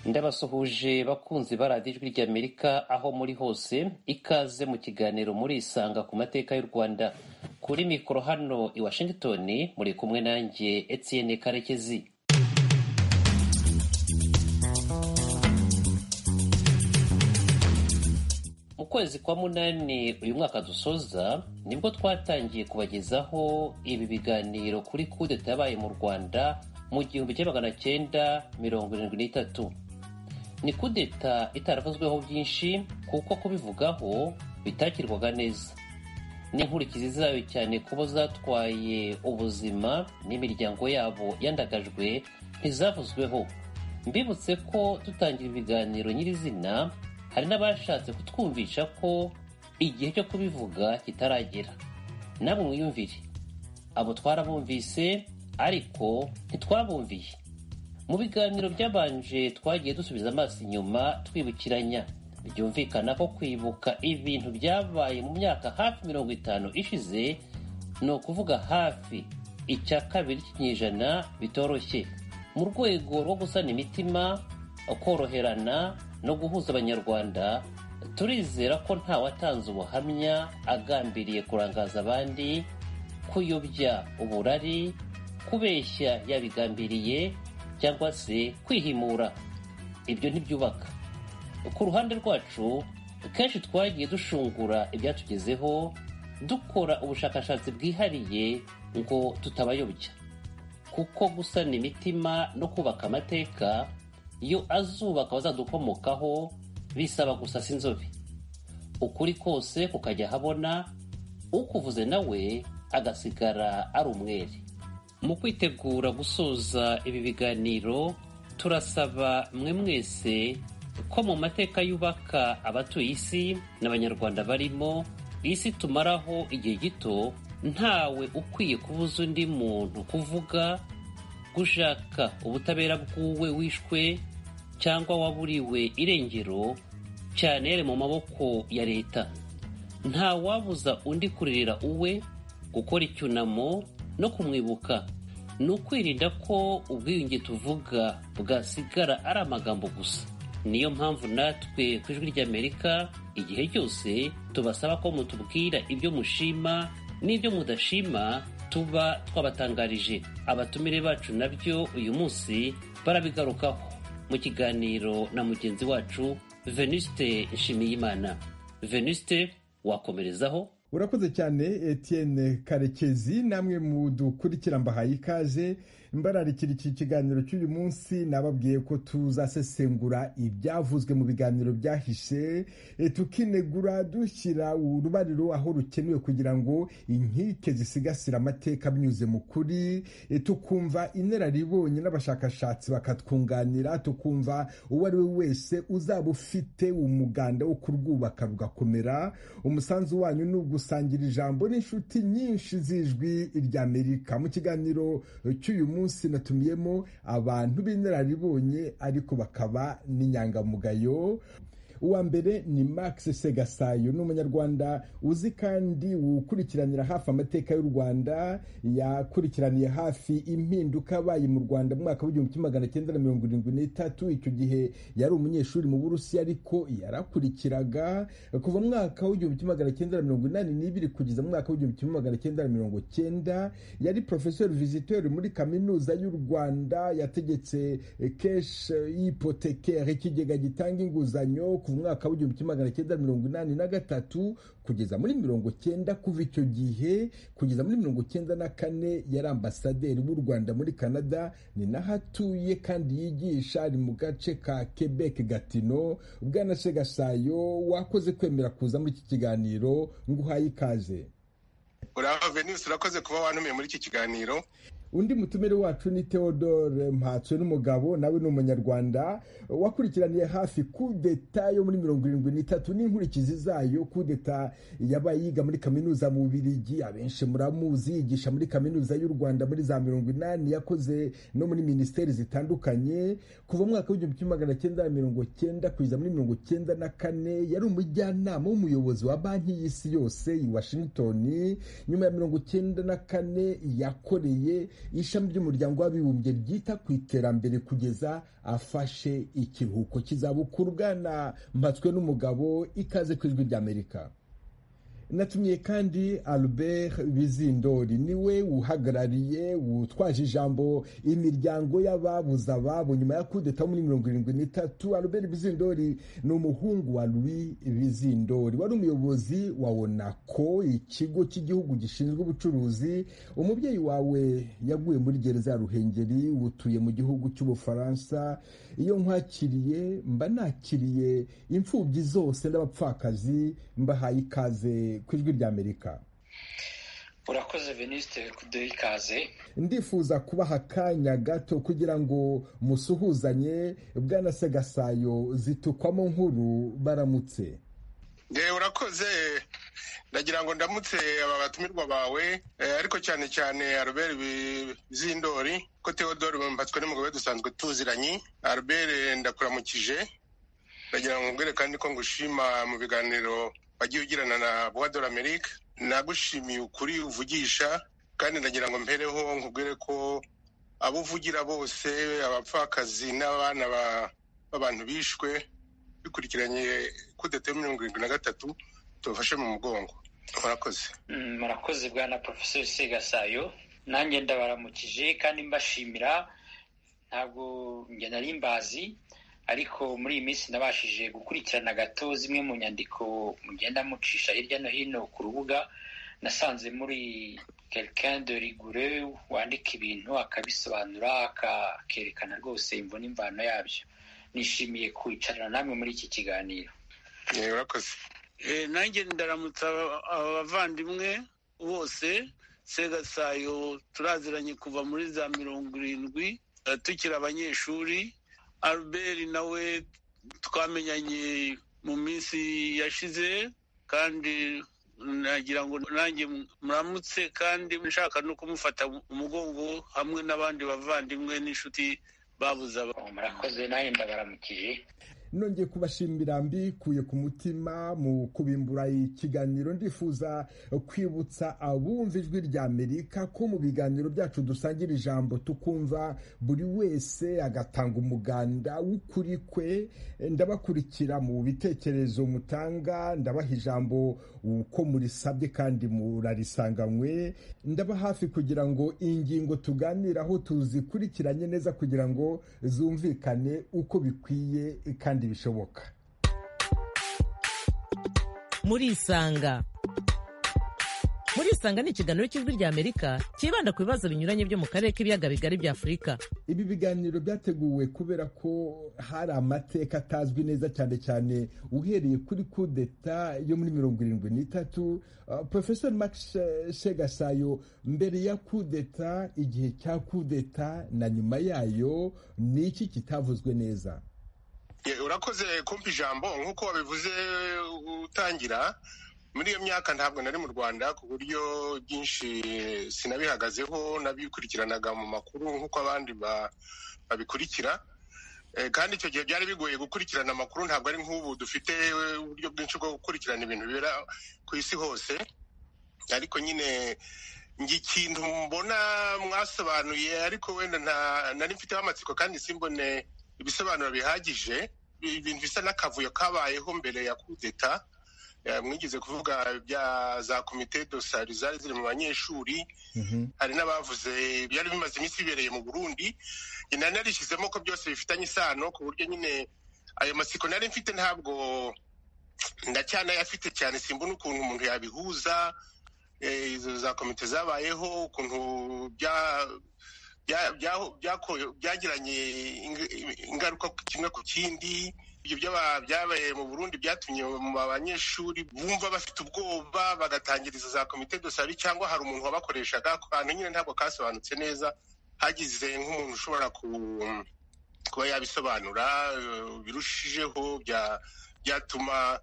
Ndabasuhuje bakunzi ba radiyo ijwi ry'Amerika aho muri hose ikaze mu kiganiro muri isanga ku mateka y'u Rwanda kuri mikoro hano i Washington muri kumwe nanjye Etienne Karekezi mu kwezi kwa munani uyu mwaka dusoza nibwo twatangiye kubagezaho ibi biganiro kuri kudeta yabaye mu rwanda mu gihumbi kimwe magana cyenda mirongo irindwi n'itatu ni kudeta itaravuzweho byinshi kuko kubivugaho bitakirwaga neza ni inkurikizi zayo cyane kubo zatwaye ubuzima n'imiryango yabo yandagajwe ntizavuzweho mbibutse ko dutangira ibiganiro nyirizina hari n'abashatse kutwumvisha ko igihe cyo kubivuga kitaragera namwe mwiyumvire abo twarabumvise ariko ntitwabumviye mu biganiro byabanje twagiye dusubiza amaso inyuma twibukiranya byumvikana ko kwibuka ibintu byabaye mu myaka hafi mirongo itanu ishize ni ukuvuga hafi icya kabiri cy'ikinyejana bitoroshye mu rwego rwo gusana imitima koroherana no guhuza abanyarwanda turizera ko nta watanze ubuhamya agambiriye kurangaza abandi kuyobya uburari kubeshya yabigambiriye cyangwa se kwihimura ibyo ntibyubaka ku ruhande rwacu kenshi twagiye dushungura ibyatugezeho dukora ubushakashatsi bwihariye ngo tutabayobya kuko gusana imitima no kubaka amateka iyo azubaka abazadukomokaho bisaba gusasa inzobe ukuri kose kukajya ahabona ukuvuze nawe agasigara ari umwere mu kwitegura gusoza ibi biganiro turasaba mwe mwese ko mu mateka yubaka abatuye isi n'abanyarwanda barimo isi tumaraho igihe gito ntawe ukwiye kubuza undi muntu kuvuga gushaka ubutabera bw'uwe wishwe cyangwa waburiwe irengero cyane yari mu maboko ya leta nta wabuza undi kuririra uwe gukora icyunamo no kumwibuka ni ukwirinda ko ubwiyunge tuvuga bwasigara ari amagambo gusa niyo mpamvu natwe ku ijwi ry'amerika igihe cyose tubasaba ko mutubwira ibyo mushima n'ibyo mudashima tuba twabatangarije abatumire bacu nabyo uyu munsi barabigarukaho mu kiganiro na mugenzi wacu venuste nshimiyimana venuste wakomerezaho urakoze cyane etienne karekezi namwe mudukurikira mbahaye ikaze mbararikira iki kiganiro cy'uyu munsi nababwiye ko tuzasesengura ibyavuzwe mu biganiro byahise tukinegura dushyira urubariro aho rukenewe kugira ngo inkike zisigasire amateka binyuze mu kuri tukumva inararibonye n'abashakashatsi bakatwunganira tukumva uwo ari we wese uzaba ufite umuganda wo kurwubaka rugakomera umusanzu wanyu ni ugusangira ijambo n'inshuti nyinshi z'ijwi ry'amerika mu kiganiro cy'uyu munsi munsi natumiyemo abantu b'inararibonye ariko bakaba n'inyangamugayo uwa mbere ni max segasayo ni umunyarwanda uzi kandi ukurikiranira hafi amateka y'u rwanda yakurikiraniye hafi impinduka abaye mu rwanda mu mwaka w'igihumbi kimwe magana cyenda na mirongo irindwi n'itatu icyo gihe yari umunyeshuri mu burusiya ariko yarakurikiraga kuva mu mwaka w'igihumbi kimwe magana cyenda na mirongo inani n'ibiri kugeza mu mwaka w'igihumbi kimwe magana cyenda na mirongo cyenda yari porofeseri visitori muri kaminuza y'u rwanda yategetse keshi ipotekeri ikigega gitanga inguzanyo kuva umwaka w'igihumbi kimwe magana cyenda mirongo inani na gatatu kugeza muri mirongo cyenda kuva icyo gihe kugeza muri mirongo cyenda na kane yari ambasaderi w'u rwanda muri canada ni naho atuye kandi yigisha ari mu gace ka quebec gatino bwana segasayo wakoze kwemera kuza muri iki kiganiro ngo uhaye ikaze uraho venus urakoze kuba wantumiye muri iki kiganiro undi mutumire wacu ni theodore mpatswe n'umugabo nawe ni umunyarwanda wakurikiraniye hafi kudeta yo muri mirongo irindwi n'itatu n'inkurikizi zayo kudeta yabaye yiga muri kaminuza mu bubirigi abenshi muramuzi yigisha muri kaminuza y'u rwanda muri za mirongo inani yakoze no muri minisiteri zitandukanye kuva mu mwaka w'igihumbi kimwe magana cyenda na mirongo cyenda kugeza muri mirongo cyenda na kane yari umujyanama w'umuyobozi wa banki y'isi yose i washington nyuma ya mirongo cyenda na kane yakoreye ishami ry'umuryango w'abibumbye ryita ku iterambere kugeza afashe ikiruhuko kizabukuru bwana mpatswe n'umugabo ikaze ku ijwi ry'amerika natumiye kandi albert bizindori niwe uhagarariye utwaje ijambo imiryango y'ababuze ababo nyuma ya kudeta muri mirongo irindwi n'itatu albert bizindori ni umuhungu wa louis bizindori wari umuyobozi wa onako ikigo cy'igihugu gishinzwe ubucuruzi umubyeyi wawe yaguye muri gereza ya ruhengeri utuye mu gihugu cy'ubufaransa iyo nkwakiriye mba nakiriye imfubyi zose n'abapfakazi mbahaye ikaze ku ijwi ry'amerika urakoze venisite kuduha ikaze ndifuza kubaha akanya gato kugira ngo musuhuzanye bwanasagasayo zitukwamo nkuru baramutse yewe urakoze ndagira ngo ndamutse aba batumirwa bawe ariko cyane cyane aruberi z'indori ko teodoro mpatswe n'umugabo dusanzwe tuziranye aruberi ndakuramukije ndagira ngo mbwire kandi ko ngushima mu biganiro wagiye ugirana na buwadora amerika nagushimiye ukuri uvugisha kandi ndagira ngo mpereho nkubwire ko abo uvugira bose abapfakazi n'abana b'abantu bishwe bikurikiranye kudeta ya mirongo irindwi na gatatu tubafashe mu mugongo murakoze murakoze bwana porofeseri segasayo nanjye ndabaramukije kandi mbashimira ntabwo njye nari mbazi ariko muri iyi minsi nabashije gukurikirana gato zimwe mu nyandiko mugenda mucisha hirya no hino ku rubuga nasanze muri quelqu'un de rigoureux wandika ibintu akabisobanura akerekana rwose imvune imvano yabyo nishimiye kwicarana namwe muri iki kiganiro urakoze nanjye ndaramutsa abavandimwe bose segasayo turaziranye kuva muri za mirongo irindwi tukiri abanyeshuri albert nawe twamenyanye mu minsi yashize kandi nagira ngo nanjye muramutse kandi nshaka no kumufata umugongo hamwe n'abandi bavandimwe n'inshuti babuze murakoze nanjye ndabaramukije nongeye kubashimira mbikuye ku mutima mu kubimbura ikiganiro ndifuza kwibutsa abumva ijwi rya amerika ko mu biganiro byacu dusangira ijambo tukumva buri wese agatanga umuganda w'ukuri kwe ndabakurikira mu bitekerezo mutanga ndabaha ijambo uko murisabye kandi murarisanganywe ndaba hafi kugira ngo ingingo tuganiraho tuzikurikiranye neza kugira ngo zumvikane uko bikwiye kandi bishoboka murisanga murisanga ni ikiganiro cy'ijwi rya amerika cyibanda ku bibazo binyuranye byo mu karere k'ibiyaga bigari bya afurika ibi biganiro byateguwe kubera ko hari amateka atazwi neza cyane cyane uhereye kuri kudeta yo muri mirongo irindwi n'itatu porofesori max shegasayo mbere ya kudeta igihe cya kudeta na nyuma yayo ni iki kitavuzwe neza urakoze kumva ijambo nk'uko wabivuze utangira muri iyo myaka ntabwo nari mu rwanda ku buryo byinshi sinabihagazeho nabikurikiranaga mu makuru nk'uko abandi babikurikira kandi icyo gihe byari bigoye gukurikirana amakuru ntabwo ari nk'ubu dufite uburyo bwinshi bwo gukurikirana ibintu bibera ku isi hose ariko nyine njye ikintu mbona mwasobanuye ariko wenda nari mfiteho amatsiko kandi simbone ibisobanuro bihagije ibintu bisa n'akavuyo kabayeho mbere ya kudeta mwigeze kuvuga bya za komite dosari zari ziri mu banyeshuri hari n'abavuze byari bimaze iminsi bibereye mu burundi nari narishyizemo ko byose bifitanye isano ku buryo nyine ayo masiko nari mfite ntabwo ndacyanayafite cyane simbona ukuntu umuntu yabihuza izo za komite zabayeho ukuntu bya byagiranye ingaruka kimwe ku kindi ibyo byabaye mu burundi byatumye mu banyeshuri bumva bafite ubwoba bagatangiza za komite dosari cyangwa hari umuntu wabakoreshaga ahantu nyine ntabwo kasobanutse neza hagize nk'umuntu ushobora kuba yabisobanura birushijeho byatuma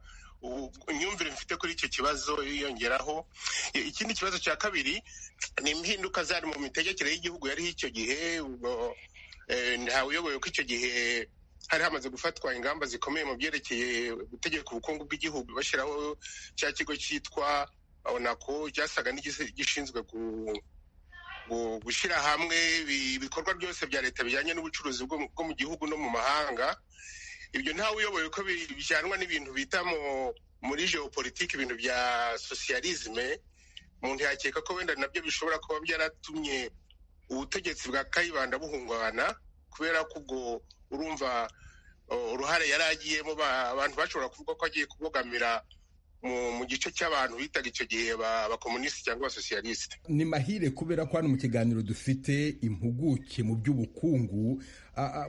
imyumvire mfite kuri icyo kibazo yiyongeraho ikindi kibazo cya kabiri ni impinduka zari mu mitegekere y'igihugu yariho icyo gihe ntawe ko icyo gihe hari hamaze gufatwa ingamba zikomeye mu byerekeye gutegeka ubukungu bw'igihugu bashyiraho cya kigo cyitwa onako cyasaga n'igishinzwe gushyira hamwe ibikorwa byose bya leta bijyanye n'ubucuruzi bwo mu gihugu no mu mahanga ibyo ntawe uyoboye ko bijyanwa n'ibintu bita muri geopolitike ibintu bya sosiyalizme umuntu yakeka ko wenda nabyo bishobora kuba byaratumye ubutegetsi bwa kayibanda buhungabana kubera ko ubwo urumva uruhare yari agiyemo abantu bashobora kuvuga ko agiye kubogamira mu gice cy'abantu bitaga icyo gihe abakomunisiti cyangwa abasosiyalisite ni mahire kubera ko hano mu kiganiro dufite impuguke mu by'ubukungu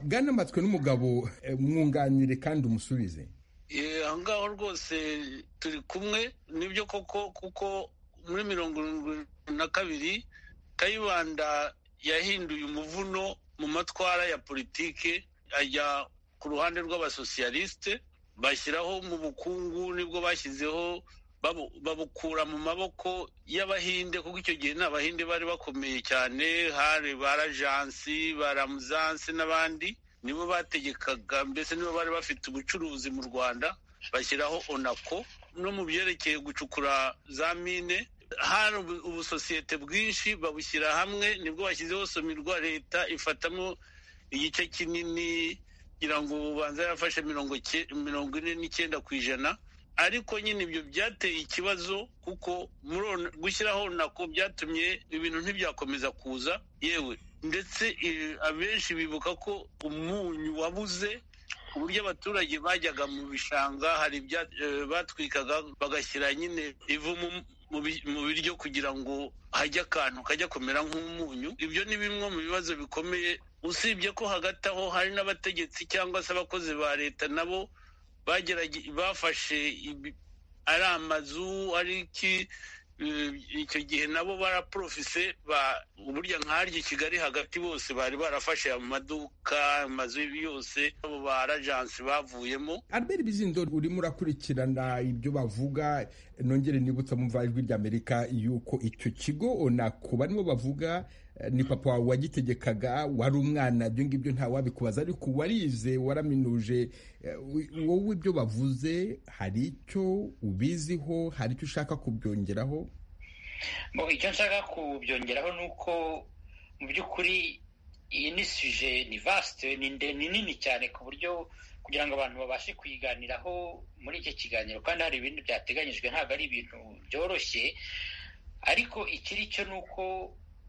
bwanamatswe n'umugabo mwunganire kandi umusubize aho ngaho rwose turi kumwe nibyo koko kuko muri mirongo irindwi na kabiri kayibanda yahinduye umuvuno mu matwara ya politike ajya ku ruhande rw'abasosiyalisite bashyiraho mu bukungu nibwo bashyizeho babukura mu maboko y'abahinde kuko icyo gihe n'abahinde bari bakomeye cyane hari ba rajansi ba ramuzansi n'abandi nibo bategekaga mbese nibo bari bafite ubucuruzi mu rwanda bashyiraho onako no mu byerekeye gucukura za mine hari ubusosiyete bwinshi babushyira hamwe nibwo bashyizeho somirwa leta ifatamo igice kinini kugira ngo ubanza yarafashe mirongo ine n'icyenda ku ijana ariko nyine ibyo byateye ikibazo kuko gushyiraho nako byatumye ibintu ntibyakomeza kuza yewe ndetse abenshi bibuka ko umunyu wabuze uburyo abaturage bajyaga mu bishanga hari ibya batwikaga bagashyira nyine ivu mu biryo kugira ngo hajye akantu kajya kumera nk'umunyu ibyo ni bimwe mu bibazo bikomeye usibye ko hagati aho hari n'abategetsi cyangwa se abakozi ba leta nabo bafashe ari amazu ari iki icyo gihe nabo baraporofise uburyo nkaryo i kigali hagati bose bari barafashe amaduka amazu yose abo ba rajansi bavuyemo albert bizindo urimo urakurikirana ibyo bavuga nongere nibutsa mva ijwi ry'amerika yuko icyo kigo onako barimo bavuga ni papa wawe wagitegekaga wari umwana ibyo ngibyo ntawabikubaza ariko warize waraminuje wowe ibyo bavuze hari icyo ubiziho hari icyo ushaka kubyongeraho icyo nshaka kubyongeraho ni uko mu by'ukuri iyi ni suje ni vasite ni nini cyane ku buryo kugira ngo abantu babashe kuyiganiraho muri iki kiganiro kandi hari ibintu byateganyijwe ntabwo ari ibintu byoroshye ariko ikiri cyo ni uko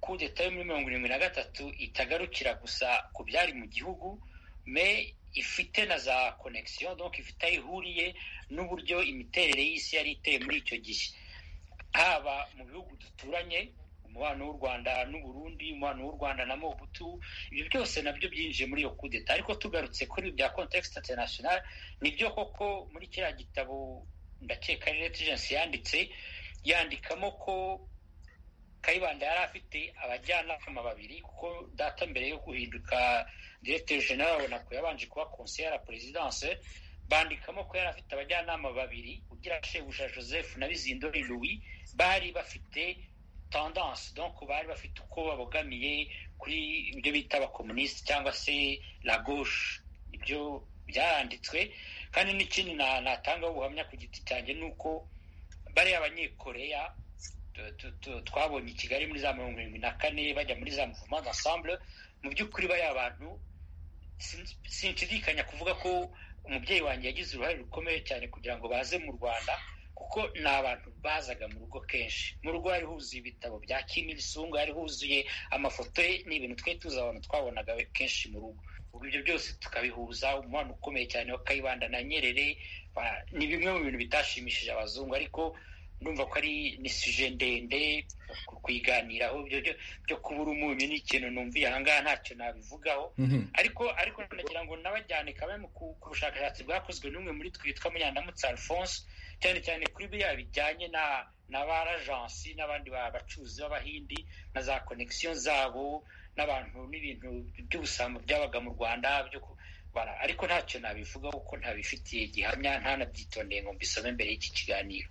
kudeta yo muri mirongo irindwi na gatatu itagarukira gusa ku byari mu gihugu me ifite na za konegisiyo doka ifite aho ihuriye n'uburyo imiterere y'isi yari iteye muri icyo gihe haba mu bihugu duturanye umubano w'u rwanda n'uburundi umubano w'u rwanda na mobutu ibyo byose nabyo byinjiye muri iyo kudeta ariko tugarutse kuri bya kontekisite interinasiyonari nibyo koko muri kiriya gitabo ndakeka reta ejensi yanditse yandikamo ko kayibanda yari afite abajyanama babiri kuko data mbere yo guhinduka diregiteri jenera runako yabanje kuba konseye ya perezidanse bandikamo ko yari afite abajyanama babiri ugira shebuja joseph na bizindori louis bari bafite tandanse donko bari bafite uko babogamiye kuri ibyo bita abakomunisiti cyangwa se la gauche ibyo byaranditswe kandi n'ikindi natangaho ubuhamya ku giti cyanjye ni uko bariya abanyekoreya twabonye i kigali muri za mirongo irindwi na kane bajya muri za muvuma ensemble mu by'ukuri bariya abantu sinshidikanya kuvuga ko umubyeyi wanjye yagize uruhare rukomeye cyane kugira ngo baze mu rwanda kuko ni abantu bazaga mu rugo kenshi mu rugo hari huzuye ibitabo bya Kim Il-sung hari huzuye amafoto ye ni ibintu twari tuzi abantu twabonaga kenshi mu rugo ubu ibyo byose tukabihuza umubano ukomeye cyane wa kayibanda na nyerere ni bimwe mu bintu bitashimishije abazungu ariko ndumva ko ari ni suje ndende kuyiganiraho byo kubura umunyu ni ikintu numviye ahangaha ntacyo nabivugaho ariko ariko nagira ngo nabajyane kamwe ku bushakashatsi bwakozwe n'umwe muri twitwa munyandamutse alphonse cyane cyane kuri biriya bijyanye na na ba rajansi n'abandi bacuruzi b'abahindi na za konegisiyo zabo n'abantu n'ibintu by'ubusambo byabaga mu rwanda ariko ntacyo nabivugaho kuko ntabifitiye gihamya ntanabyitondeye ngo mbisome mbere y'iki kiganiro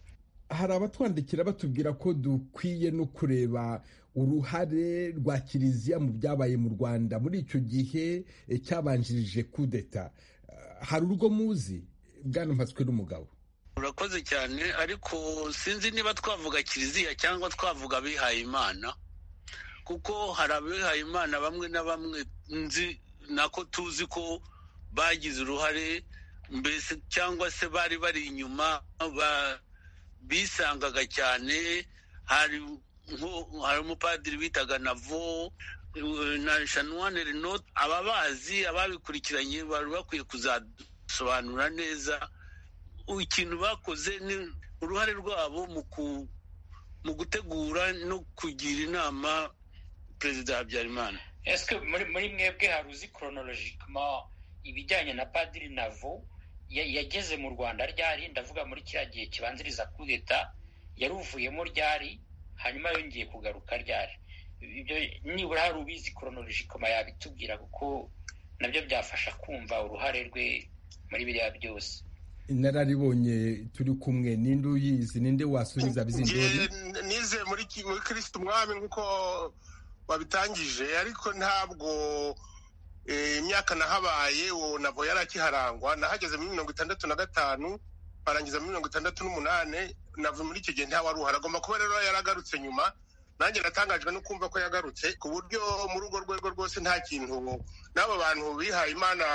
hari abatwandikira batubwira ko dukwiye no kureba uruhare rwa kiliziya mu byabaye mu rwanda muri icyo gihe cyabanjirije kudeta hari urwo muzi bwanampatswe n'umugabo urakoze cyane ariko sinzi niba twavuga kiliziya cyangwa twavuga abihaye imana kuko hari abihaye imana bamwe na bamwe nzi nako tuzi ko bagize uruhare mbese cyangwa se bari bari inyuma ba- bisangaga cyane hari nko- hari umupadiri bitaga navo eh, na shanuwane renot ababazi ababikurikiranye bari bakwiye kuzasobanura neza ikintu bakoze ni uruhare rwabo mu ku- mu gutegura no kugira inama perezida habyarimana ese muri muri mwebwe hari uzi koronorojikima ibijyanye na padiri navo ya- yageze mu rwanda ryari ndavuga muri kiriya gihe kibanziriza kudeta yari uvuyemo ryari hanyuma yongeye kugaruka ryari ibyo nibura hari ubizi koronorojikima yabitubwira kuko nabyo byafasha kumva uruhare rwe muri biriya byose inararibonye turi kumwe ninde uyizi ninde wasubiza bizindori Njye nize muri ki- muri kirisiti umwami nk'uko babitangije ariko ntabwo eh, imyaka nahabaye uwo navo yari akiharangwa nahageze muri mirongo itandatu na gatanu barangiza muri mirongo itandatu n'umunani nava muri icyo gihe ntawaruhara agomba kuba rero yaragarutse nyuma nanjye natangajwe no kumva ko yagarutse ku buryo muri urwo rwego rwose nta kintu n'abo bantu bihaye imana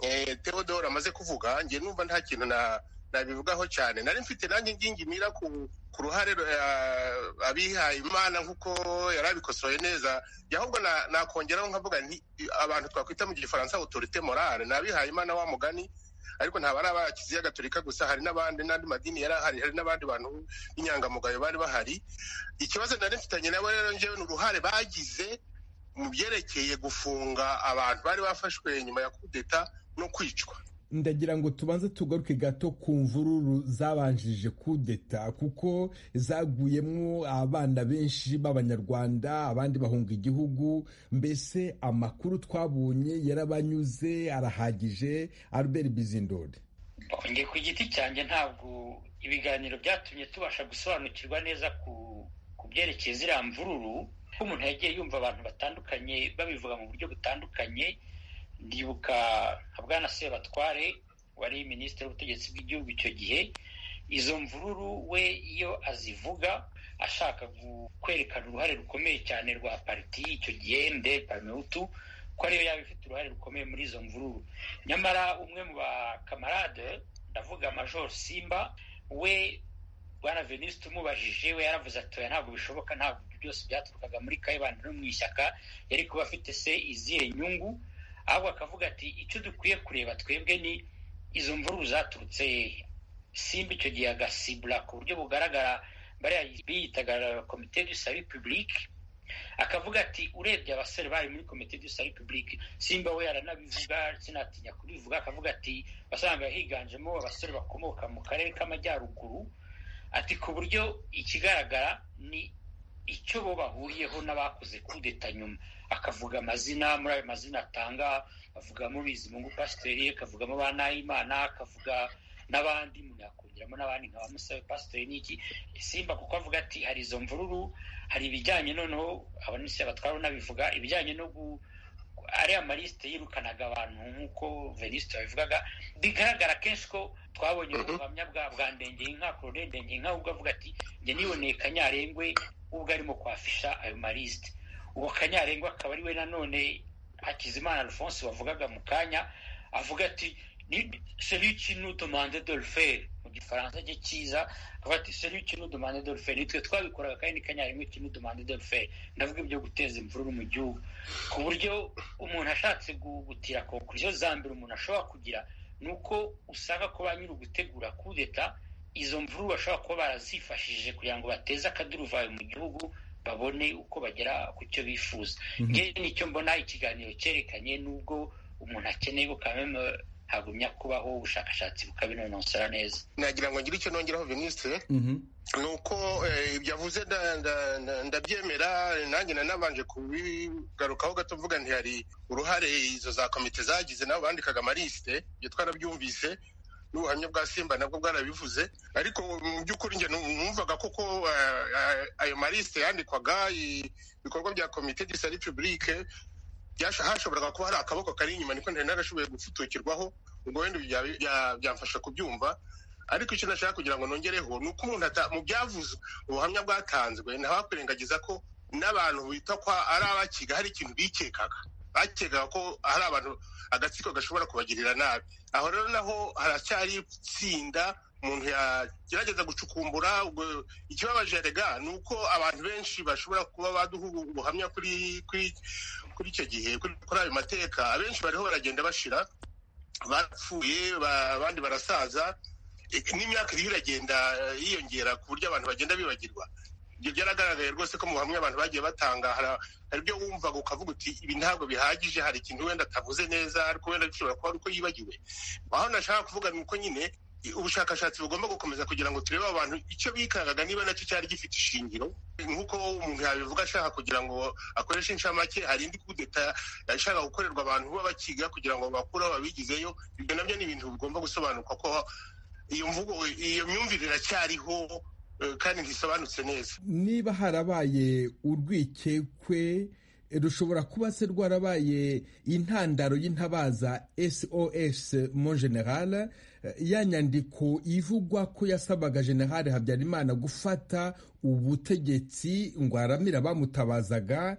eh, theodore amaze kuvuga njye numva nta kintu na nabivugaho cyane nari mfite nanjye ingingimira ku ku ruhare eh, abihaye imana nk'uko yari abikosoye neza njye ahubwo na- nakongeraho nkavuga nti abantu twakwita mu gifaransa autorite morale ni abihaye imana wa mugani ariko ntabwo ari aba kiliziya gatolika gusa hari n'abandi n'andi madini yari ahari hari n'abandi bantu b'inyangamugayo bari bahari ikibazo nari mfitanye nabo rero njyewe ni uruhare bagize mu byerekeye gufunga abantu bari bafashwe nyuma ya kudeta no kwicwa ndagira ngo tubanze tugaruke gato ku mvururu zabanjije kudeta kuko zaguyemo abana benshi b'abanyarwanda abandi bahunga igihugu mbese amakuru twabonye yarabanyuze arahagije albert bizindori njye ku giti cyanjye ntabwo ibiganiro byatumye tubasha gusobanukirwa neza ku ku byerekeye ziriya mvururu ko umuntu yagiye yumva abantu batandukanye babivuga mu buryo butandukanye ndibuka nka bwana sebatware wari minisitiri w'ubutegetsi bw'igihugu icyo gihe izo mvururu we iyo azivuga ashaka gu- kwerekana uruhare rukomeye cyane rwa pariti icyo gihe nde pamehutu ko ariyo yaba ifite uruhare rukomeye muri izo mvururu nyamara umwe mu bakamarade ndavuga major simba we bwana venise tumubajije we yaravuze ati oya ntabwo bishoboka ntabwo ibyo byose byaturukaga muri kayibanda no mu ishyaka yari kuba afite se izihe nyungu ahubwo akavuga ati icyo dukwiye kureba twebwe ni izo mvururu zaturutse hehe simba icyo gihe agasibura ku buryo bugaragara bariya biyitaga komite du salut public akavuga ati urebye abasore bari muri komite du salut public simba we yaranabivuga sinatinya kubivuga akavuga ati wasanga higanjemo abasore bakomoka mu karere k'amajyaruguru ati ku buryo ikigaragara ni icyo bo bahuriyeho n'abakoze kudeta nyuma akavuga amazina muri ayo mazina atanga avugamo bizimungu pasiteri akavugamo ba nahimana akavuga n'abandi umuntu yakongeramo n'abandi nka ba musabe pasiteri n'iki simba kuko avuga ati hari izo mvururu hari ibijyanye noneho abanisi batwara unabivuga ibijyanye no gu ariya malisite yirukanaga abantu nk'uko venisite yabivugaga bigaragara kenshi ko twabonye Mhm. ubuhamya bwa bwa ndengeye inka korone ndengeye inka ubwo avuga ati njye niboneye kanyarengwe ubwo arimo kwafisha ayo malisite uwo kanyarengwa akaba ari we nanone hakizimana alphonse wavugaga mu kanya avuga ati celui qui nous demande de le faire mu gifaransa cye cyiza avuga ati celui qui nous demande de le faire nitwe twabikoraga kandi ni kanyarengwe qui nous demande de le faire ndavuga ibyo guteza imvururu mu gihugu ku buryo umuntu ashatse gu- gutira konkuriziyo za mbere umuntu ashobora kugira ni uko usanga ko ba nyiri ugutegura kudeta izo mvururu bashobora kuba barazifashishije kugira ngo bateze akaduruvayo mu gihugu babone uko bagera ku cyo bifuza Mhm. ngewe nicyo mbona ikiganiro cyerekanye n'ubwo umuntu akeneye gukamemo hagumya kubaho ubushakashatsi bukabinonosora neza nagira ngo ngire icyo nongeraho venisite Mhm. ni uko eh, ibyo avuze nda- nda- nda- ndabyemera nanjye na nabanje kubigarukaho gato mvuga nti hari uruhare izo za komite zagize nabo bandikaga amalisite ibyo twarabyumvise n'ubuhamya bwa simba nabwo bwarabivuze ariko mu by'ukuri njye nu- numvaga koko eh, eh, ayo malisite yandikwaga i- ibikorwa bya komite de sari pibulike byasho- hashoboraga kuba hari akaboko kari inyuma niko ntari narashoboye gufutukirwaho ubwo wenda ibi bya- bya- byamfasha kubyumva ariko icyo nashaka kugira ngo nongereho ni uko umuntu ata- mu byavuzwe ubuhamya bwatanzwe ntawakwirengagiza ko n'abantu bita ko ari abakiga hari ikintu bikekaga bakekaga ko hari abantu agatsiko gashobora kubagirira nabi aho rero naho haracyari itsinda umuntu yagerageza gucukumbura ikibabaje rega ni uko abantu benshi bashobora kuba baduha ubuhamya kuri icyo gihe kuri ayo mateka abenshi bariho baragenda bashira bapfuye abandi barasaza n'imyaka iriho iragenda yiyongera ku buryo abantu bagenda bibagirwa ibyo byaragaragaye rwose ko mu buhamya abantu bagiye batanga hari ibyo wumvaga ukavuga uti ibi ntabwo bihagije hari ikintu wenda atavuze neza ariko wenda bishobora kuba ari uko yibagiwe aho nashaka kuvuga ni uko nyine ubushakashatsi bugomba gukomeza kugira ngo turebe abantu icyo bikangaga niba nacyo cyari gifite ishingiro nk'uko umuntu yabivuga ashaka kugira ngo akoreshe inshamake hari indi kudeta ashaka gukorerwa abantu baba bakiga kugira ngo bakure babigizeyo ibyo nabyo ni ibintu bigomba gusobanuka ko iyo mvugo iyo myumvire iracyariho kandi ntisobanutse neza niba harabaye urwikekwe rushobora kuba se rwarabaye intandaro y'intabaza sos mon general ya nyandiko ivugwa ko yasabaga general habyarimana gufata ubutegetsi ngo aramira bamutabazaga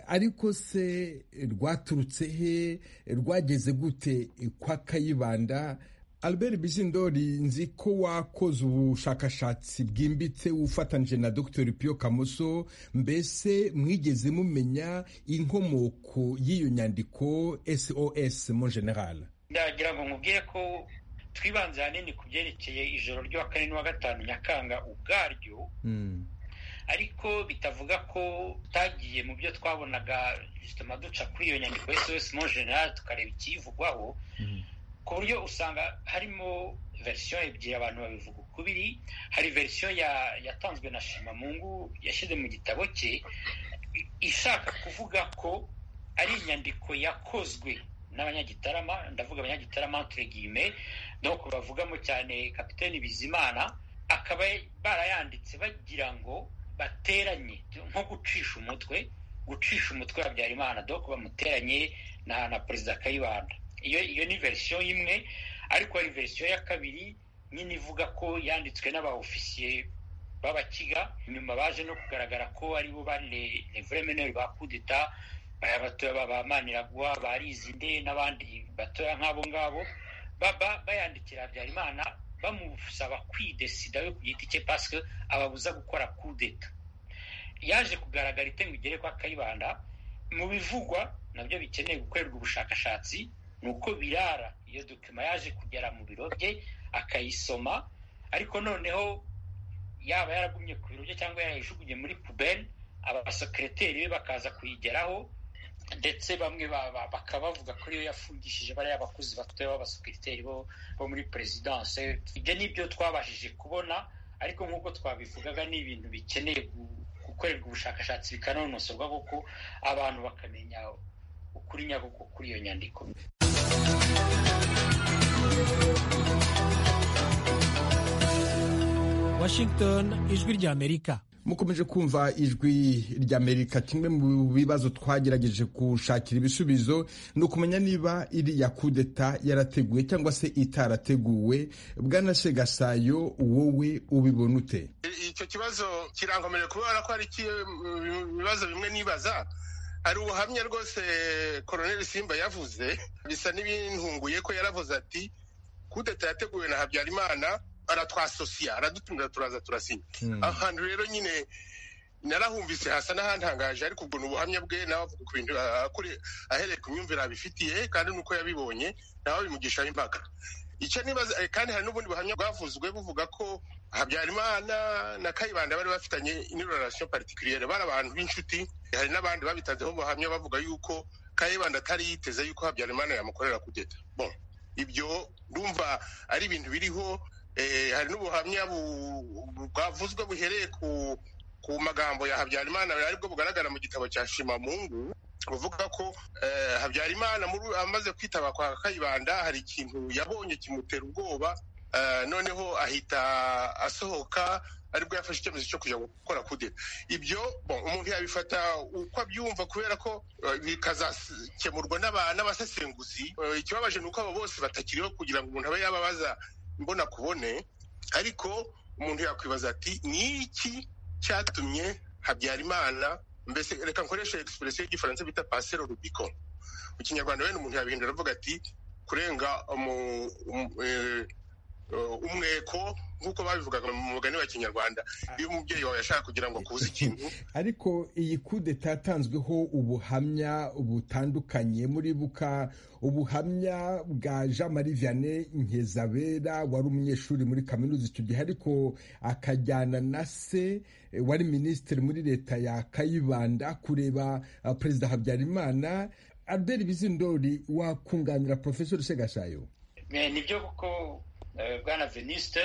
ariko se rwaturutse he rwageze gute kwa kayibanda albert bizindori nzi ko wakoze ubushakashatsi bwimbitse ufatanyije na dr pio kamoso mbese mwigeze mumenya inkomoko y'iyo nyandiko sos mu general ndagira ngo mubwire ko twibanze ahanini ku byerekeye ijoro rya kane n'uwa gatanu nyakanga ubwaryo ariko bitavuga ko tutagiye mu byo twabonaga duca kuri iyo nyandiko sos mu general tukareba ikiyivugwaho ku buryo usanga harimo verisiyo ebyiri abantu babivuga ukubiri hari verisiyo yatanzwe na shimamungu yashyize mu gitabo cye ishaka kuvuga ko ari inyandiko yakozwe n'abanyagitarama ndavuga abanyagitarama turegime no bavugamo cyane kapitani bizimana akaba barayanditse bagira ngo bateranye nko gucisha umutwe gucisha umutwe wa Habyarimana doko bamuteranye na perezida kayibanda iyo iyo ni verisiyo imwe ariko hari verisiyo ya kabiri nyine ivuga ko yanditswe n'aba ofisiye b'abakiga nyuma baje no kugaragara ko aribo bari reveremeneri ba kudeta baya batoya ba maniragwa ba rizinde n'abandi batoya nk'abo ngabo bayandikira habyarimana bamusaba kwidesida we ku giti cye pasike ababuza gukora kudeta yaje kugaragara itenga igere kwa kayibanda mu bivugwa nabyo bikeneye gukorerwa ubushakashatsi nuko birara iyo dokima yaje kugera mu biro bye akayisoma ariko noneho yaba yaragumye ku biro bye cyangwa yayijugunye muri puberi abasekereteri be bakaza kuyigeraho ndetse bamwe bakaba bavuga ko iyo yafungishije bariya abakozi batoya b'abasekereteri bo muri perezidanse ibyo ni byo twabashije kubona ariko nk'uko twabivugaga ni ibintu bikeneye gukorerwa ubushakashatsi bikanonosorwa kuko abantu bakamenya ukuri nyabwo kuri iyo nyandiko washington ijwi ry'amerika mukomeje kumva ijwi ry'amerika kimwe mu bibazo twagerageje gushakira ibisubizo ni ukumenya niba iriya kudeta yarateguwe cyangwa se itarateguwe bwana segasayo wowe ubibona ute icyo kibazo kirankomeje kubera ko hari ibibazo bimwe nibaza hari ubuhamya rwose koroneli simba yavuze bisa n'ibintunguye ko yaravuze ati kudeta yateguwe na habyarimana aratwasosiya aradutumira turaza turasinya ahantu rero nyine narahumvise hasa n'ahantangaje ariko ubwo ni ubuhamya bwe nawe avuga ku bintu ahereye ku myumvire abifitiye kandi nuko yabibonye nawe bimugishaho impaka icyo nibaza kandi hari n'ubundi buhamya bwavuzwe buvuga ko habyarimana na kayibanda bari bafitanye inirorasiyo partikuliyere bari abantu b'inshuti hari n'abandi babitanzeho ubuhamya bavuga yuko kayibanda atari yiteze yuko habyarimana yamukorera kudeta bo ibyo ndumva ari ibintu biriho hari n'ubuhamya bwavuzwe buhereye ku magambo ya habyarimana aribwo bugaragara mu gitabo cya shimamungu buvuga ko habyarimana amaze kwitaba kwa kayibanda hari ikintu yabonye kimutera ubwoba noneho ahita asohoka aribwo yafashe icyemezo cyo kujya gukora kudeta ibyo umuntu yabifata uko abyumva kubera ko bikazakemurwa n'abasesenguzi ikibabaje ni uko abo bose batakiriho kugira ngo umuntu abe yababaza mbona kubone ariko umuntu yakwibaza ati ni iki cyatumye habyarimana mbese reka nkoreshe egisipuresiyo y'igifaransa bita pasero rubiko mu kinyarwanda wenda umuntu yabihindura avuga ati kurenga umu- umu- eh, eh, umweko nk'uko babivugaga mu mugani wa kinyarwanda iyo umubyeyi wawe yashaka kugira ngo akuze ikintu ariko iyi kudeta yatanzweho ubuhamya butandukanye muri buka ubuhamya bwa jean marie vianney nkizabera wari umunyeshuri muri kaminuza icyo gihe ariko akajyana na se eh, wari minisitiri muri leta ya kayibanda kureba ah, perezida habyarimana albert bizindori wakunganira porofesori segashayo Eh, nibyo kuko eh, bwana veniste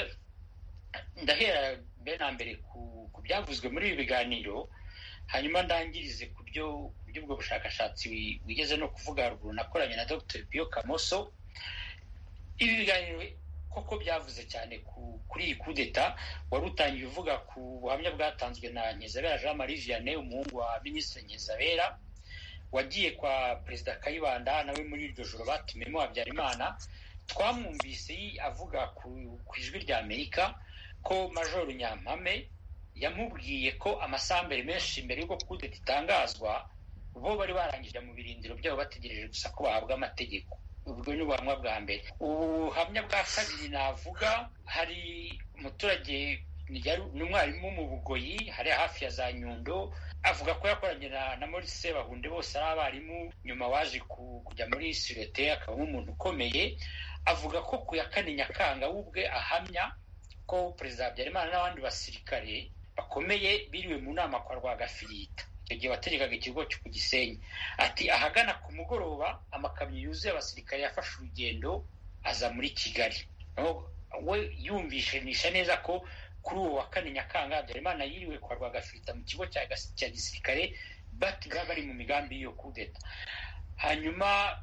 ndahera mbere na mbere ku ku byavuzwe muri ibi biganiro hanyuma ndangirize ku byo ku by'ubwo bushakashatsi wi- wigeze no kuvuga haruguru nakoranye na dr bio kamoso ibi biganiro koko byavuze cyane ku, kuri iyi kudeta wari utangiye uvuga ku buhamya bwatanzwe na nkizabera jean marie vianney umuhungu wa minisitiri nkizabera wagiye kwa perezida kayibanda nawe muri iryo joro batumiyemo habyarimana twamwumvise yi- avuga ku ku ijwi rya amerika ko majoro nyampame yamubwiye ko amasambere menshi mbere y'uko kudeta itangazwa bo bari barangije mu birindiro byabo bategereje gusa ko bahabwa amategeko ubwo ni ubuhamya bwa mbere ubuhamya bwa kabiri navuga hari umuturage ni yari- ni umwarimu mu bugoyi hari hafi ya za nyundo avuga ko yakoranye na, na Maurice bahunde bose ari abarimu nyuma waje ku- kujya muri sirete akabamo umuntu ukomeye avuga ko ku ya kane nyakanga we ubwe ahamya ko perezida habyarimana n'abandi basirikare bakomeye biriwe mu nama kwa rwagafirita icyo gihe wategekaga ikigo cyo ku gisenyi ati ahagana ku mugoroba amakamyo yuzuye abasirikare yafashe urugendo aza muri kigali Aho we yumvishanisha neza ko kuri uwo wa kane nyakanga habyarimana yiriwe kwa rwagafirita mu kigo cya gas- cya gisirikare batiga bari mu migambi y'iyo kudeta hanyuma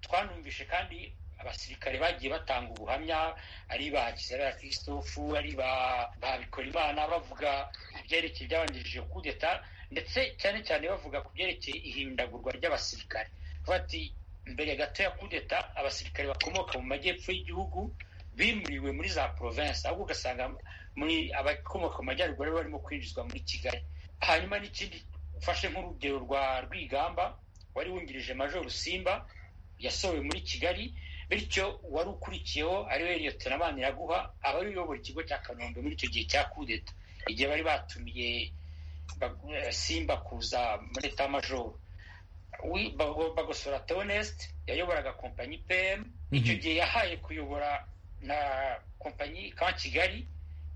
twanumvishe kandi abasirikare bagiye batanga ubuhamya ari ba kisera christophe ari ba babikora imana bavuga ibyerekeye ibyabanjirije kudeta ndetse cyane cyane bavuga ku byerekeye ihindagurwa ry'abasirikare bati mbere gato ya kudeta abasirikare bakomoka mu majyepfo y'igihugu bimuriwe muri za province ahubwo ugasanga muri abakomoka mu majyaruguru aribo barimo kwinjizwa muri kigali hanyuma n'ikindi ufashe nk'urugero rwa rwigamba wari wungirije major simba yasohowe muri kigali bityo uwari ukurikiyeho ariwe liyotona maniraguha aba ari uyobora ikigo cya kanombe muri icyo gihe cya kudeta igihe bari batumiye Bagu- eh, simba kuza muri eta majoro Wi- Bago- bagosora tonest yayoboraga kompanyi pm icyo gihe yahaye kuyobora na kompanyi ka kigali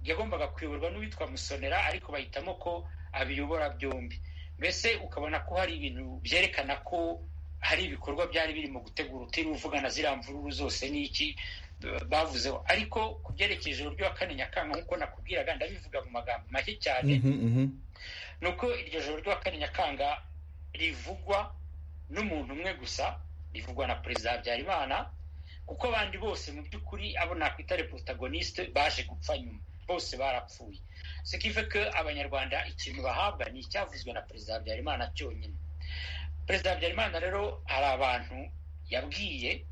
yagombaga kuyoborwa n'uwitwa musonera ariko bahitamo ko abiyobora byombi mbese ukabona ko hari ibintu byerekana ko hari ibikorwa byari birimo gutegura utiriwe uvugana ziriya mvururu zose n'iki b- bavuzeho ariko ku byerekeye ijoro ryo kane nyakanga nk'uko nakubwiraga ndabivuga mu magambo make cyane Mhm, mhm. ni uko iryo joro ryo kane nyakanga rivugwa n'umuntu umwe gusa rivugwa na perezida habyarimana kuko abandi bose mu by'ukuri abo nakwitare protagoniste baje gupfa nyuma bose barapfuye sekive ko abanyarwanda ikintu bahabwa ni icyavuzwe na perezida habyarimana cyonyine perezida habyarimana rero hari abantu yabwiye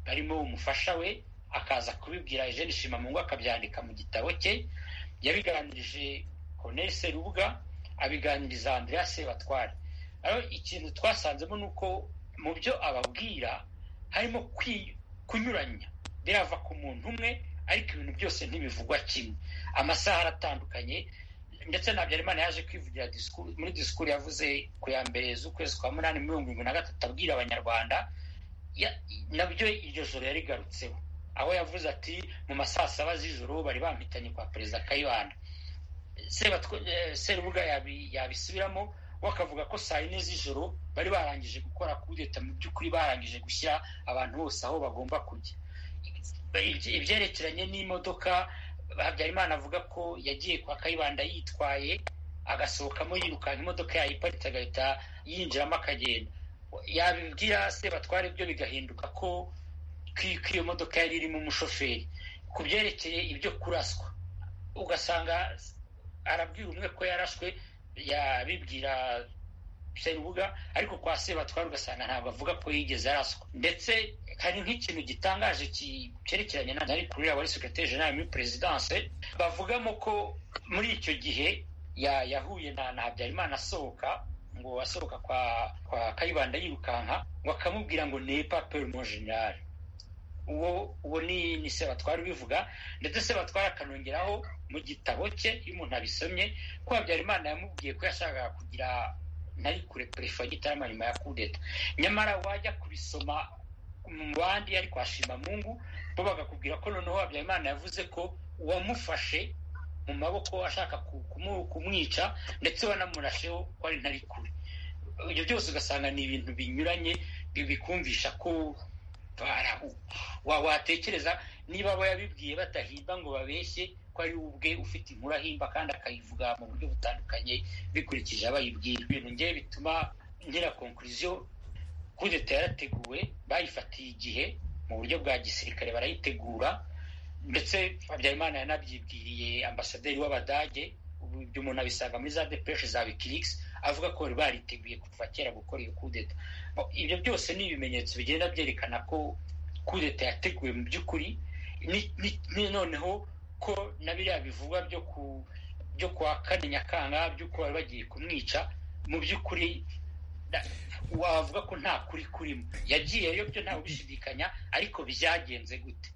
barimo umufasha we akaza kubibwira eugene shimamungu akabyandika mu gitabo cye yabiganirije corneille serubuga abiganiriza andreas sebatware rero ikintu twasanzemo ni uko mu byo ababwira harimo kwi- kunyuranya birava ku muntu umwe ariko ibintu byose ntibivugwa kimwe amasaha aratandukanye ndetse na habyarimana yaje kwivugira disikuru- muri disikuru yavuze ku ya mbere z'ukwezi kwa munani mirongo irindwi na gatatu abwira abanyarwanda ya- nabyo iryo joro yarigarutseho aho yavuze ati mu masaa saba z'ijoro bari bampitanye kwa perezida kayibanda Sebatwa- eh, serubuga yabi- yabisubiramo we akavuga ko saa yine z'ijoro bari barangije gukora kudeta mu by'ukuri barangije gushyira abantu bose aho bagomba kujya Ibye- ibyerekeranye n'imodoka habyarimana avuga ko yagiye kwa kayibanda yitwaye agasohokamo yirukanka imodoka yayiparitse agahita yinjiramo akagenda yabibwira sebatware ibyo bigahinduka ko ko- ko iyo modoka yari irimo umushoferi ku byerekeye ibyo kuraswa ugasanga arabwira umwe ko yarashwe yabibwira serubuga ariko kwa sebatware ugasanga ntabwo avuga ko yigeze araswa ndetse hari nk'ikintu gitangaje ki- cyerekeranye na ari kuri wari sekreteri jenerali muri perezidanse bavugamo ko muri icyo gihe ya- yahuye na na habyarimana asohoka ngo asohoka kwa kwa kayibanda yirukanka ngo akamubwira ngo nepa perumo generale uwo uwo ni ni sebatwara ubivuga ndetse sebatwara akanongeraho mu gitabo cye iyo umuntu abisomye ko habyarimana yamubwiye ko yashakaga kugira ntari kure perefe ya gitarama nyuma ya kudeta nyamara wajya kubisoma mu bandi ariko hashima mungu bo bagakubwira ko noneho habyarimana yavuze ko uwamufashe mu maboko ashaka kumwica ndetse wanamurasheho ko ari ntari kure ibyo byose ugasanga ni ibintu binyuranye bikumvisha ko watekereza niba abo yabibwiye batahimba ngo babeshye ko ari ubwe ufite inkuru ahimba kandi akayivuga mu buryo butandukanye bikurikije abayibwira ibintu ngewe bituma ngira konkuriziyo kudeta yarateguwe bayifatiye igihe mu buryo bwa gisirikare barayitegura ndetse habyarimana yanabyibwiriye ambasaderi w'abadage ibyo umuntu abisanga muri za depereshe za wikirikisi avuga ko bari bariteguye kuva kera gukora iyo kudeta ibyo byose ni ibimenyetso bigenda byerekana ko kudeta yateguwe mu by'ukuri ni noneho ko na biriya bivugwa byo ku byo kwa kane nyakanga by'uko bari bagiye kumwica mu by'ukuri wavuga ko nta kuri kurimo yagiyeyo byo ntawe ubishidikanya ariko byagenze gute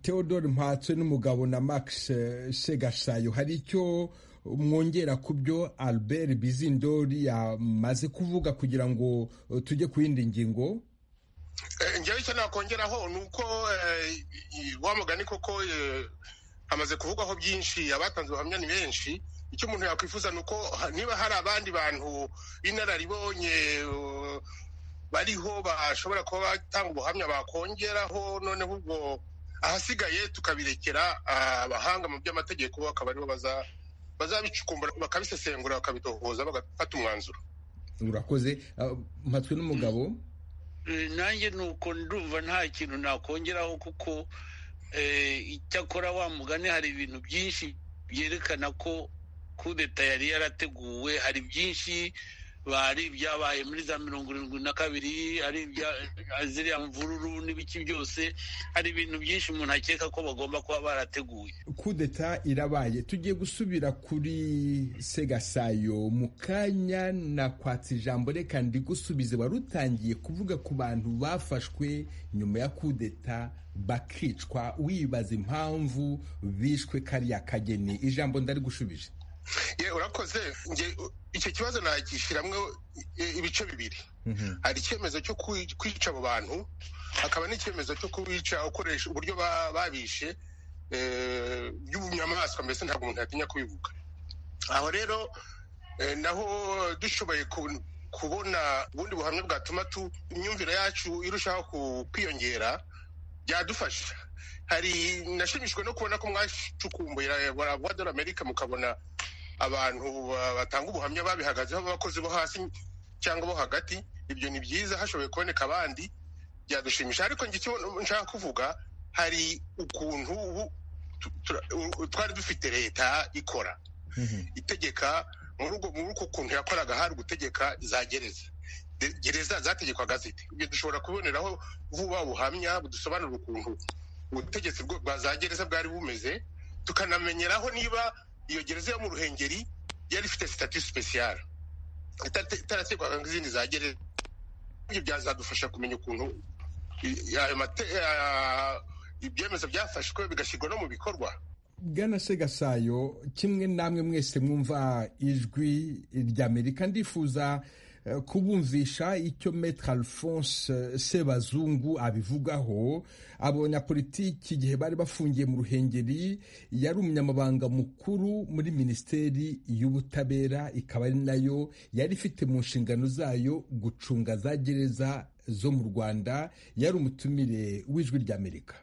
theodore mpatse n'umugabo na max segasayo hari icyo mwongera ku byo albert bizindori yamaze kuvuga kugira ngo tujye ku yindi ngingo njyewe icyo nakongeraho ni uko wamugani koko hamaze kuvugwaho byinshi abatanze ubuhamya ni benshi icyo umuntu yakwifuza ni uko niba hari abandi bantu b'inararibonye bariho bashobora kuba batanga ubuhamya bakongeraho noneho ubwo ahasigaye tukabirekera abahanga mu by'amategeko bakaba aribo bazabicukumbura bakabisesengura bakabitohoza bagafata umwanzuro urakoze mpatwe n'umugabo nanjye ni uko ndumva nta kintu nakongeraho kuko icyakora wa mugani hari ibintu byinshi byerekana ko kudeta yari yarateguwe hari byinshi bari ibyabaye muri za mirongo irindwi na kabiri ari ziriya mvururu n'ibiki byose hari ibintu byinshi umuntu akeka ko bagomba kuba barateguye kudeta irabaye tugiye gusubira kuri segasayo mu kanya nakwatsa ijambo reka ndigusubize wari utangiye kuvuga ku bantu bafashwe nyuma ya kudeta bakicwa wibaza impamvu bishwe kariya kageni ijambo ndarigushubije ye urakoze icyo kibazo nagishyiramo ibice bibiri hari icyemezo cyo kwica abo bantu hakaba n'icyemezo cyo kubica ukoresha uburyo babishe by'ubunyamaswa mbese ntabwo umuntu yatinya kubivuga aho rero naho dushoboye kubona ubundi buhamya bwatuma imyumvire yacu irushaho kwiyongera byadufasha hari nashimishijwe no kubona ko mwacukumbuye dola amerika mukabona abantu batanga ubuhamya babihagazeho abakozi bo hasi cyangwa bo hagati ibyo ni byiza hashoboye kuboneka abandi byadushimisha ariko njye icyo nshaka kuvuga hari ukuntu twari dufite leta ikora itegeka muri uko kuntu yakoraga hari gutegeka za gereza gereza zategekwaga zite ibyo dushobora kuboneraho vuba buhamya budusobanurira ukuntu ubutegetsi bwa za gereza bwari bumeze tukanamenyeraho niba iyo gereza yo mu ruhengeri yari ifite sitati sipesiyare itarategekwaga nk'izindi za gereza ibyo byazadufasha kumenya ukuntu ibyemezo byafashwe bigashyirwa no mu bikorwa bwana segasayo kimwe namwe mwese mwumva ijwi ry'amerika ndifuza kubumvisha icyo metre alphonse sebazungu abivugaho abanyapolitiki igihe bari bafungiye mu ruhengeri yari umunyamabanga mukuru muri minisiteri y'ubutabera ikaba ari nayo yari ifite mu nshingano zayo gucunga za gereza zo mu rwanda yari umutumire w'ijwi ry'amerika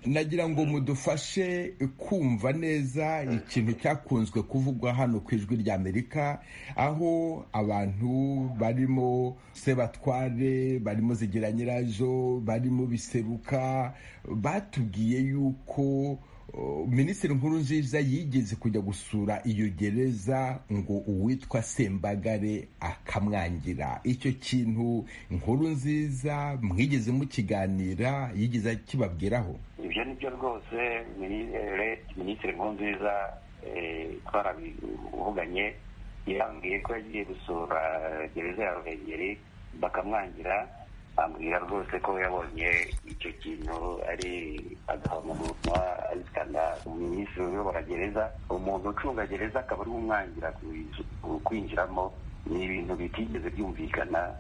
nagira ngo mudufashe kumva neza ikintu cyakunzwe kuvugwa hano ku ijwi ry'amerika aho abantu barimo sebatware barimo zigira nyirazo barimo biseruka batubwiye yuko minisitiri nkuru nziza yigeze kujya gusura iyo gereza ngo uwitwa sembagare akamwangira icyo kintu nkuru nziza mwigeze mukiganira yigeze akibabwiraho ibyo ni byo rwose minisitiri nkuru nziza twarabivuganye yambwiye ko yagiye gusura gereza ya ruhengeri bakamwangira ambwira rwose ko yabonye icyo kintu ari agahamuguruka azitana minisitiri uyobora gereza umuntu ucunga gereza akaba ari umwangira kwinjiramo ni ibintu bitigeze byumvikana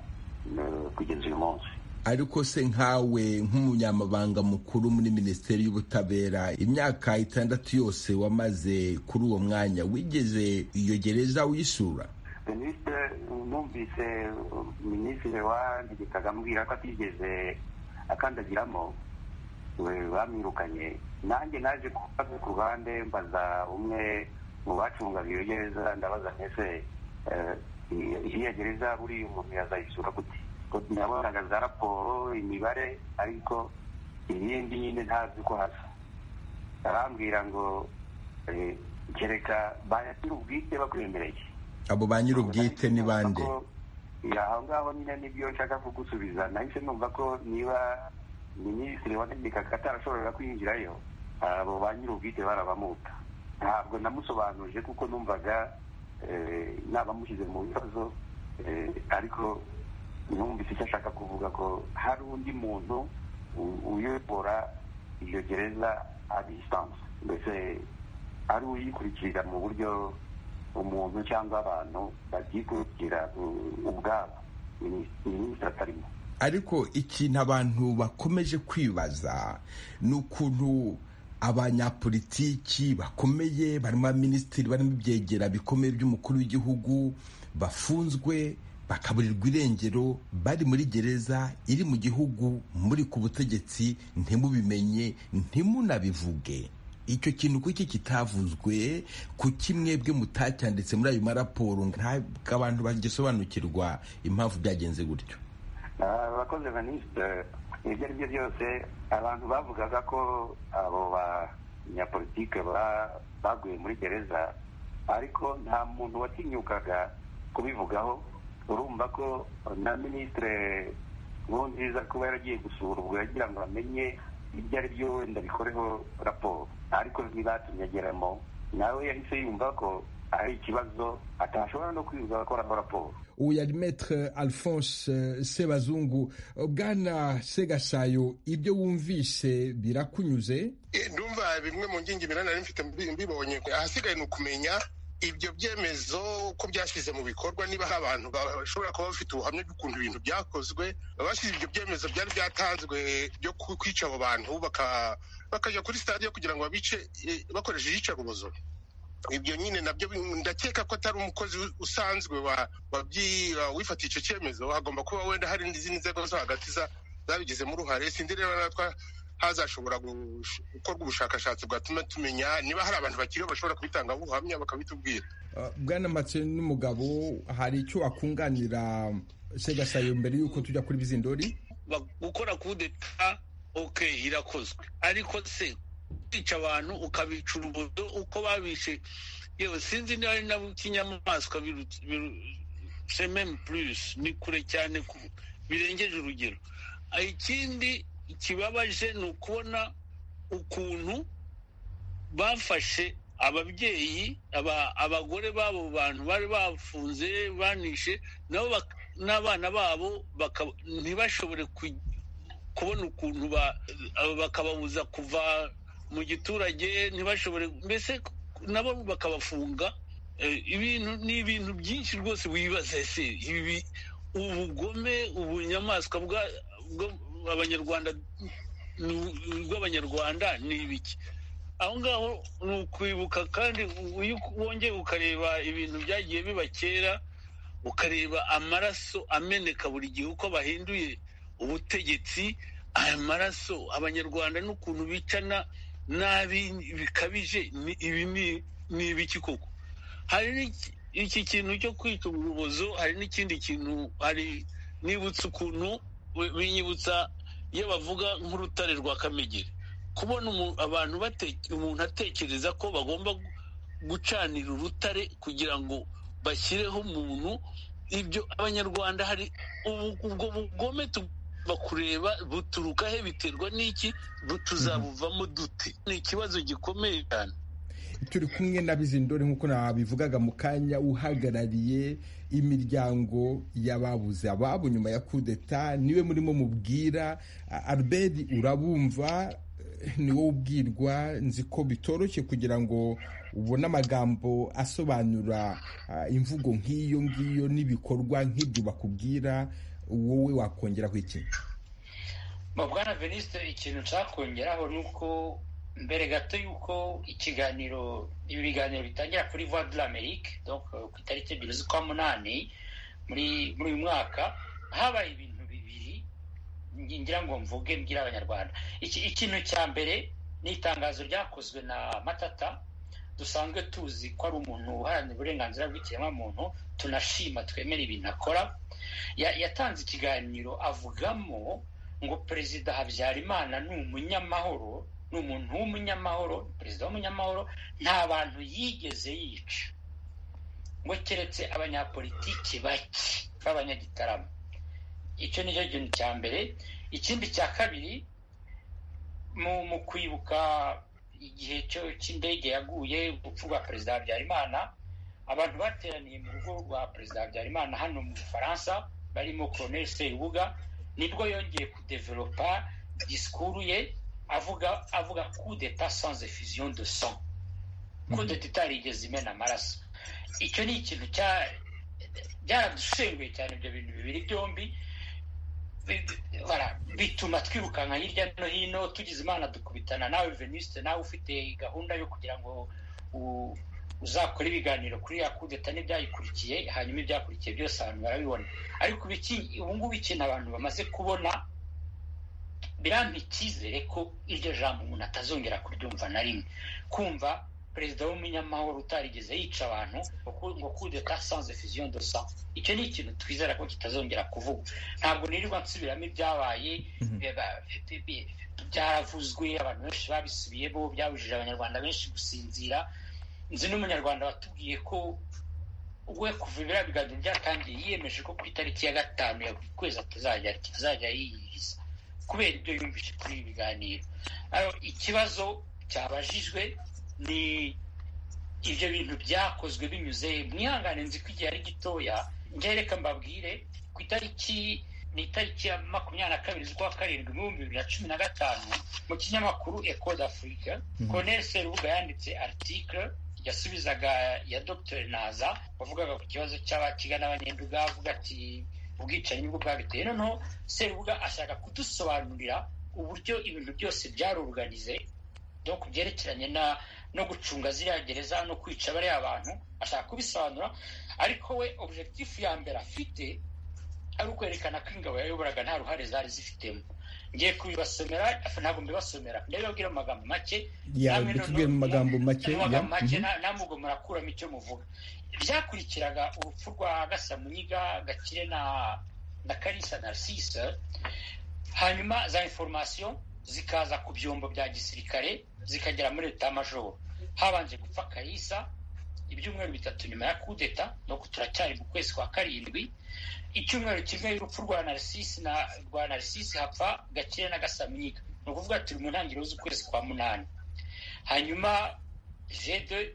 eh, kugeza uyu munsi ariko se nkawe nk'umunyamabanga mukuru muri minisiteri y'ubutabera imyaka itandatu yose wamaze kuri uwo mwanya wigeze iyo gereza wisura minisitiri numvise minisitiri wandikaga ambwira ko atigeze akandagiramo we- bamwirukanye nanjye naje kubaza ku ruhande mbaza umwe mu bacungaga iyo gereza ndabaza mbese eh, i- iriya gereza buriya umuntu yazayisura gute Ko nabonaga za raporo imibare ariko ibindi nyine ntazi uko hasa arambwira ngo eh, kereka bayashyira ubwite bakwemereye abo ba nyir'ubwite ni bande Ya, aho ngaho nyine nibyo nshaka kugusubiza nahise numva ko niba minisitiri wategekaga atarashoboraga kwinjirayo abo ba nyir'ubwite barabamuta ntabwo namusobanuje kuko numvaga eh, nabamushyize mu bibazo eh, ariko numvise icyo ashaka kuvuga ko hari undi muntu u- uyobora iyo gereza a distance mbese ari uyikurikirira mu buryo umuntu cyangwa abantu babyikurikira u- ubwabo Minis- minisitiri atarimo ariko ikintu abantu bakomeje kwibaza ni ukuntu abanyapolitiki bakomeye barimo abaminisitiri barimo ibyegera bikomeye by'umukuru w'igihugu bafunzwe bakaburirwa irengero bari muri gereza iri mu gihugu muri ku butegetsi ntimubimenye ntimunabivuge icyo kintu kuki kitavuzwe ku kimwe bwe mutacyanditse muri ayo maraporo ntabwo abantu bagisobanukirwa impamvu byagenze gutyo Ah, abakozi ba minisitiri ibyo ari byo byose abantu bavugaga ko abo banyapolitike ba- baguye muri gereza ariko nta muntu watinyukaga kubivugaho urumva ko na minisitiri nkurunziza kuba yaragiye gusura ubwo yagira ngo amenye ibyo ari byo wenda bikoreho raporo ariko ntibatumye ageramo nawe yahise yumva ko ari ikibazo atashobora no kwirirwa akoraho raporo uyu yari metere alphonse eh, sebazungu bwana segasayo ibyo wumvise birakunyuze Eh, ndumva bimwe mu ngingi iminani mfite mbi- mbibonye ahasigaye ni ukumenya ibyo byemezo ko byashyize mu bikorwa niba hari abantu ba- bashobora kuba bafite ubuhamya bw'ukuntu ibintu byakozwe abashyize ibyo byemezo byari byatanzwe byo ku- kwica abo bantu baka- bakajya kuri stade kugira ngo babice eh, bakoresheje iyicarubozo ibyo nyine nabyo bi- ndakeka ko atari umukozi u- usanzwe wa- wabyi- wa- wifatiye icyo cyemezo hagomba kuba wenda hari n'izindi nzego zo hagati za- zabigizemo uruhare sindi rero natwa hazashobora gush- gukorwa ubushakashatsi bwatuma tumenya niba hari abantu bakiriho bashobora kubitangaho ubuhamya bakabitubwira Eh, bwana matse n'umugabo hari icyo wakunganira segasayo mbere y'uko tujya kuri bizindori Ba- gukora kudeta oke irakozwe ariko se kwica abantu ukabica urubozo uko babishe yewe sinzi niba ari nabo kinyamaswa sememu purisi ni kure cyane ku- birengeje urugero Ah, ikindi kibabaje ni ukubona ukuntu bafashe ababyeyi aba- abagore b'abo bantu bari bafunze banishe nabo bak- n'abana babo baka- ntibashobore ku- kubona ukuntu ba- aba- bakababuza kuva mu giturage ntibashobore mbese nabo bakabafunga Eh, ibintu ni ibintu byinshi rwose wibaza ese ibi ubugome ubunyamaswa bwa- bwo- abanyarwanda rw'abanyarwanda ni ibiki aho ngaho ni ukwibuka kandi iyo wongeye ukareba ibintu byagiye biba kera ukareba amaraso ameneka buri gihe uko bahinduye ubutegetsi aya maraso abanyarwanda n'ukuntu bicana nabi bikabije ni- ibi ni- ni ibiki koko hari n'iki- iki kintu cyo kwita urubozo hari n'ikindi kintu hari nibutsa ukuntu we- binyibutsa iyo bavuga nk'urutare rwa kamegeri kubona umu- abantu bate- umuntu atekereza ko bagomba gu- gucanira urutare kugira ngo bashyireho umuntu ibyo abanyarwanda hari ubu- ubwo bugome tugomba kureba buturuka he biterwa n'iki tuzabuvamo dute ni ikibazo gikomeye cyane turi kumwe na bizindori nk'uko nabivugaga mu kanya uhagarariye imiryango y'ababuze ababo nyuma ya kudeta niwe murimo mubwira albert urabumva ni wowe ubwirwa nzi ko bitoroshye kugira ngo ubone amagambo asobanura imvugo nk'iyo ngiyo n'ibikorwa nk'ibyo bakubwira wowe wakongeraho iki bwana venisite ikintu nshakongeraho ni uko mbere gato y'uko ikiganiro ibiganiro bitangira kuri voie de l'amerique ku itariki ebyiri z'ukwa munani muri uyu mwaka habaye ibintu bibiri ngira ngo mvuge mbwira abanyarwanda ikintu cya mbere ni itangazo ryakozwe na matata dusanzwe tuzi ko ari umuntu uharanira uburenganzira bw'ikiremwamuntu tunashima twemera ibintu akora yatanze ikiganiro avugamo ngo perezida habyarimana ni umunyamahoro ni umuntu w'umunyamahoro perezida w'umunyamahoro nta bantu yigeze yica ngo keretse abanyapolitiki bake b'abanyagitarama icyo ni cyo kintu cya mbere ikindi cya kabiri mu kwibuka igihe cy'indege yaguye urupfu rwa perezida habyarimana abantu bateraniye mu rugo rwa perezida habyarimana hano mu bufaransa barimo koroneri serubuga nibwo yongeye kudeveropa disikuru ye avuga avuga kudeta sans effusion de sang kudeta itarigeze imena amaraso icyo ni ikintu byaradushenguye cyane ibyo bintu bibiri byombi bituma twirukanka hirya no hino tugize imana dukubitana nawe venisite nawe ufite gahunda yo kugira ngo uzakore ibiganiro kuri ya kudeta n'ibyayikurikiye hanyuma ibyakurikiye byose abantu barabibona ariko ubu ngubu ikintu abantu bamaze kubona birampa icyizere ko iryo jambo umuntu atazongera kuryumva na rimwe kumva perezida w'umunyamahoro utarigeze yica abantu ngo kudeta sans effusion de sang icyo ni ikintu twizera ko kitazongera kuvugwa ntabwo nirirwa nsubiramo ibyabaye byaravuzwe abantu benshi babisubiyemo byabujije abanyarwanda benshi gusinzira nzi n'umunyarwanda watubwiye ko we kuva ibiriya biganiro byatangiye yiyemeje ko ku itariki ya gatanu ya buri kwezi atazajya yiyiriza kubera ibyo yumvise kuri ibi biganiro ikibazo cyabajijwe ni ibyo bintu byakozwe binyuze mwihangane nzi ko igihe ari gitoya njye reka mbabwire ku itariki ni itariki ya makumyabiri na kabiri z'ukwa karindwi ibihumbi bibiri na cumi na gatanu mu kinyamakuru eco d'afurika colonel serubuga yanditse article yasubizaga ya dr naza wavugaga ku kibazo cy'abakigana abanyenduga avuga ati ubwicanyi bwo bwabiteye noneho serubuga ashaka kudusobanurira uburyo ibintu byose byaruruganize no ku byerekeranye no gucunga ziriya gereza no kwica bariya abantu ashaka kubisobanura ariko we objekitifu ya mbere afite ari ukwerekana ko ingabo yayoboraga nta ruhare zari zifitemo ngiye kubibasomera ntabwo mbibasomera ndabibabwira mu magambo make tubwiye mu magambo make namwe ubwo murakuramo icyo muvuga byakurikiraga urupfu rwa gasamunyiga gakire na na karisa narcisse hanyuma za inforomasiyo zikaza ku byombo bya gisirikare zikagera muri leta majoro habanje gupfa kayisa ibyumweru bitatu nyuma ya kudeta nuko turacyari mu kwezi kwa karindwi icyumweru kimwe y'urupfu rwa narisisi na rwa narisisi hapfa gakire na gasamyiga ni ukuvuga turi mu ntangiriro z'ukwezi kwa munani hanyuma jede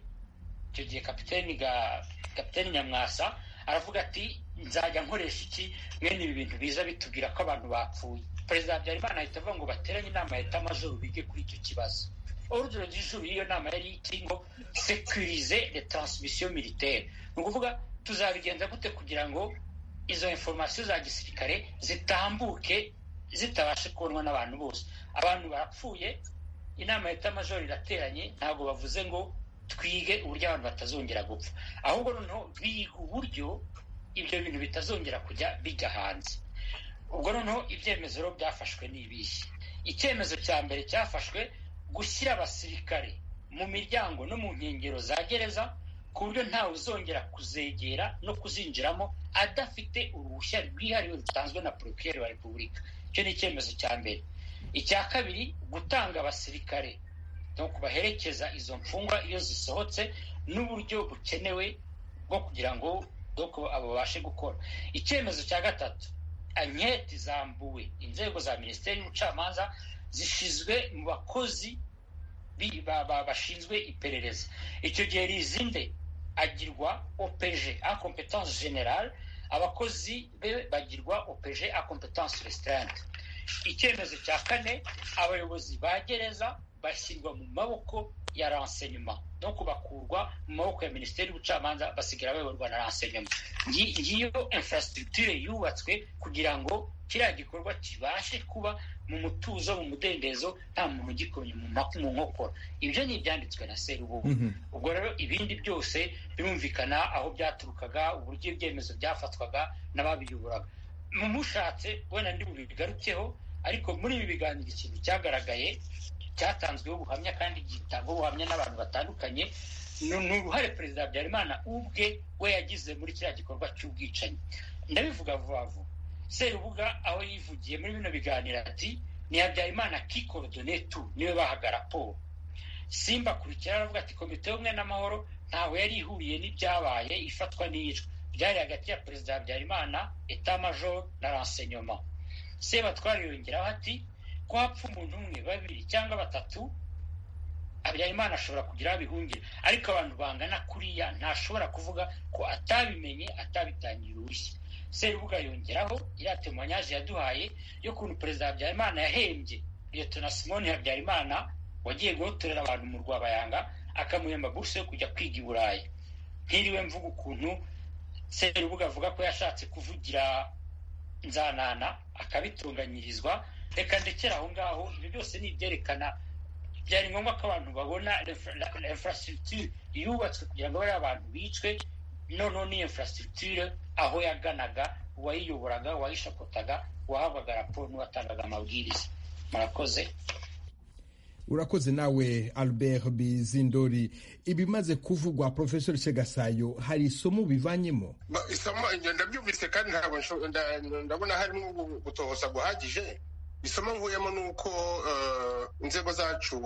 icyo gihe kapiteni ga kapiteni nyamwasa aravuga ati nzajya nkoresha iki mwene ibi bintu biza bitubwira ko abantu bapfuye perezida habyarimana ahita avuga ngo bateranye inama ya etamajoro bige kuri icyo kibazo urugero rw'ijuru y'iyo nama yari iti ngo sekurize de taransimisiyo militaire ni ukuvuga tuzabigenza gute kugira ngo izo inforomasiyo za gisirikare zitambuke zitabashe kubonwa n'abantu bose abantu barapfuye inama ya etamajoro irateranye ntabwo bavuze ngo twige uburyo abantu batazongera gupfa ahubwo noneho biga uburyo ibyo bintu bitazongera kujya bijya hanze ubwo noneho ibyemezo byafashwe ni ibihe icyemezo cya mbere cyafashwe gushyira abasirikare mu miryango no mu nkengero za gereza ku buryo ntawe uzongera kuzegera no kuzinjiramo adafite uruhushya rwihariye rutanzwe na porokiyeri wa repubulika icyo ni icyemezo cya mbere icya kabiri gutanga abasirikare no kubaherekeza izo mfungwa iyo zisohotse n'uburyo bukenewe bwo kugira ngo abo babashe gukora icyemezo cya gatatu anketi zambuwe inzego za minisiteri y'ubucamanza zishyizwe mu bakozi bashinzwe iperereza icyo gihe rizinde agirwa opeje a competence generale abakozi be bagirwa opeje a competence restreinte icyemezo cya kane abayobozi ba gereza bashyirwa mu maboko ya renseignement no kubakurwa mu maboko ya minisiteri y'ubucamanza basigara bayoborwa na renseignement ngiyo infrastructure yubatswe kugira ngo kiriya gikorwa kibashe kuba mu mutuzo mu mudendezo nta muntu ugikomye mu nkokora ibyo ni ibyanditswe na serubugu ubwo rero ibindi byose birumvikana aho byaturukaga uburyo ibyemezo byafatwaga n'ababiyobora mushatse wenda ndi bubigarutseho ariko muri ibi biganiro ikintu cyagaragaye cyatanzweho ubuhamya kandi gitangwaho ubuhamya n'abantu batandukanye ni uruhare perezida habyarimana ubwe we yagize muri kiriya gikorwa cy'ubwicanyi ndabivuga vuba vuba serubuga aho yivugiye muri bino biganiro ati ni habyarimana kikorudone tu niwe bahaga raporo simba akurikira aravuga ati komite y'ubumwe n'amahoro ntawe yari ihuriye n'ibyabaye ifatwa n'iyicwa byari hagati ya perezida habyarimana etamajoro na renseignement sebatwara yongeraho ati ko hapfa umuntu umwe babiri cyangwa batatu habyarimana ashobora kugira abihungire ariko abantu bangana kuriya ntashobora kuvuga ko atabimenye atabitangiye uruhushya serubuga yongeraho iriya temanyaje yaduhaye y'ukuntu perezida habyarimana yahembye liyetona simoni habyarimana wagiye guhotorera abantu mu rwabayanga akamuhemba buruse yo kujya kwiga i burayi ntiriwe mvuga ukuntu serubuga avuga ko yashatse kuvugira nzanana akabitunganyirizwa reka ndekera aho ngaho ibyo byose ni ibyerekana byari ngombwa ko abantu babona infrastructure yubatswe kugira ngo bariya abantu bicwe noneho ni infrastructure aho yaganaga uwayiyoboraga uwayishakotaga uwahabwaga raporo n'uwatangaga amabwiriza murakoze urakoze nawe albert bizindori ibimaze kuvugwa profesor segasayo hari isomo bivanyemo isomo ndabyumvise kandi ntabwo ndabona harimo gutohosa guhagije isomo nkuyemo ni uko inzego zacu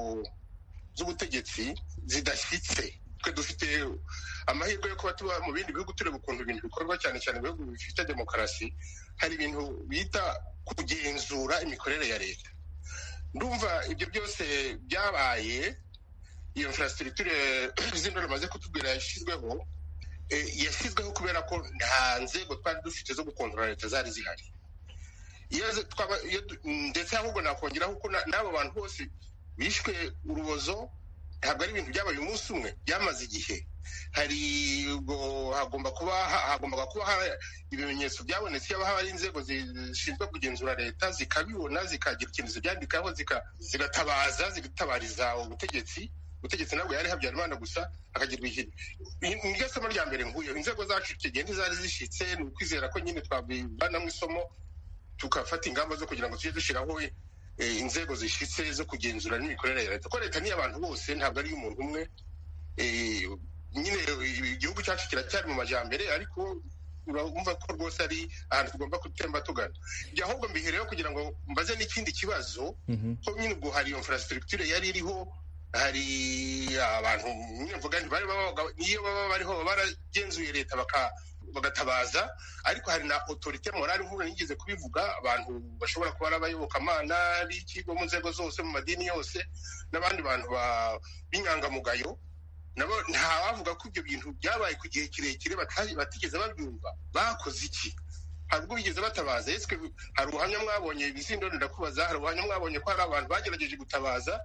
z'ubutegetsi zidashyitse twe dufite amahirwe yo kuba tuba mu bindi bihugu tureba ukuntu ibintu bikorwa cyane cyane mu bihugu bifite demokarasi hari ibintu bita kugenzura imikorere ya leta ndumva ibyo byose byabaye iyo infrastructure z'indoro bamaze kutubwira yashyizweho yashyizweho kubera ko nta nzego twari dufite zo gukontorora leta zari zihari ndetse ahubwo nakongeraho ko n'aba bantu bose bishwe urubozo ntabwo ari ibintu byabaye umunsi umwe byamaze igihe hari hagomba kuba hagombaga kuba ibimenyetso byabonetse yaba hari inzego zishinzwe kugenzura leta zikabibona zikagira ikintu zibyandikaho zigatabaza zigatabariza ubutegetsi ubutegetsi nabwo yari habyarimana gusa akagirwa ikintu niryo somo rya mbere nkuyo inzego zacu kigenda zari zishyitse ni ukwizera ko nyine twabivanamo isomo tugafata ingamba zo kugira ngo tujye dushyiraho inzego zishyitse zo kugenzura n'imikorere ya leta ko leta ni abantu bose ntabwo ari umuntu umwe nyine igihugu cyacu kiracyari mu majyambere ariko urumva ko rwose ari ahantu tugomba gutemba tugana ibyo ahubwo mbihereyeho kugira ngo mbaze n'ikindi kibazo ko nyine ubwo hari infrastructure yari iriho hari abantu nyine mvuga ntibari niyo baba bariho baragenzuye leta bagatabaza ariko hari na otorite morali nk'ubu nigeze kubivuga abantu bashobora kuba ari abayobokamana b'ikigo mu nzego zose mu madini yose n'abandi bantu b'inyangamugayo nabo ntawavuga ko ibyo bintu byabaye ku gihe kirekire batigeze babyumva bakoze iki hari ubwo bigeze batabaza yeswe hari ubuhamya mwabonye ibizindo ndakubaza hari ubuhamya mwabonye ko hari abantu bagerageje gutabaza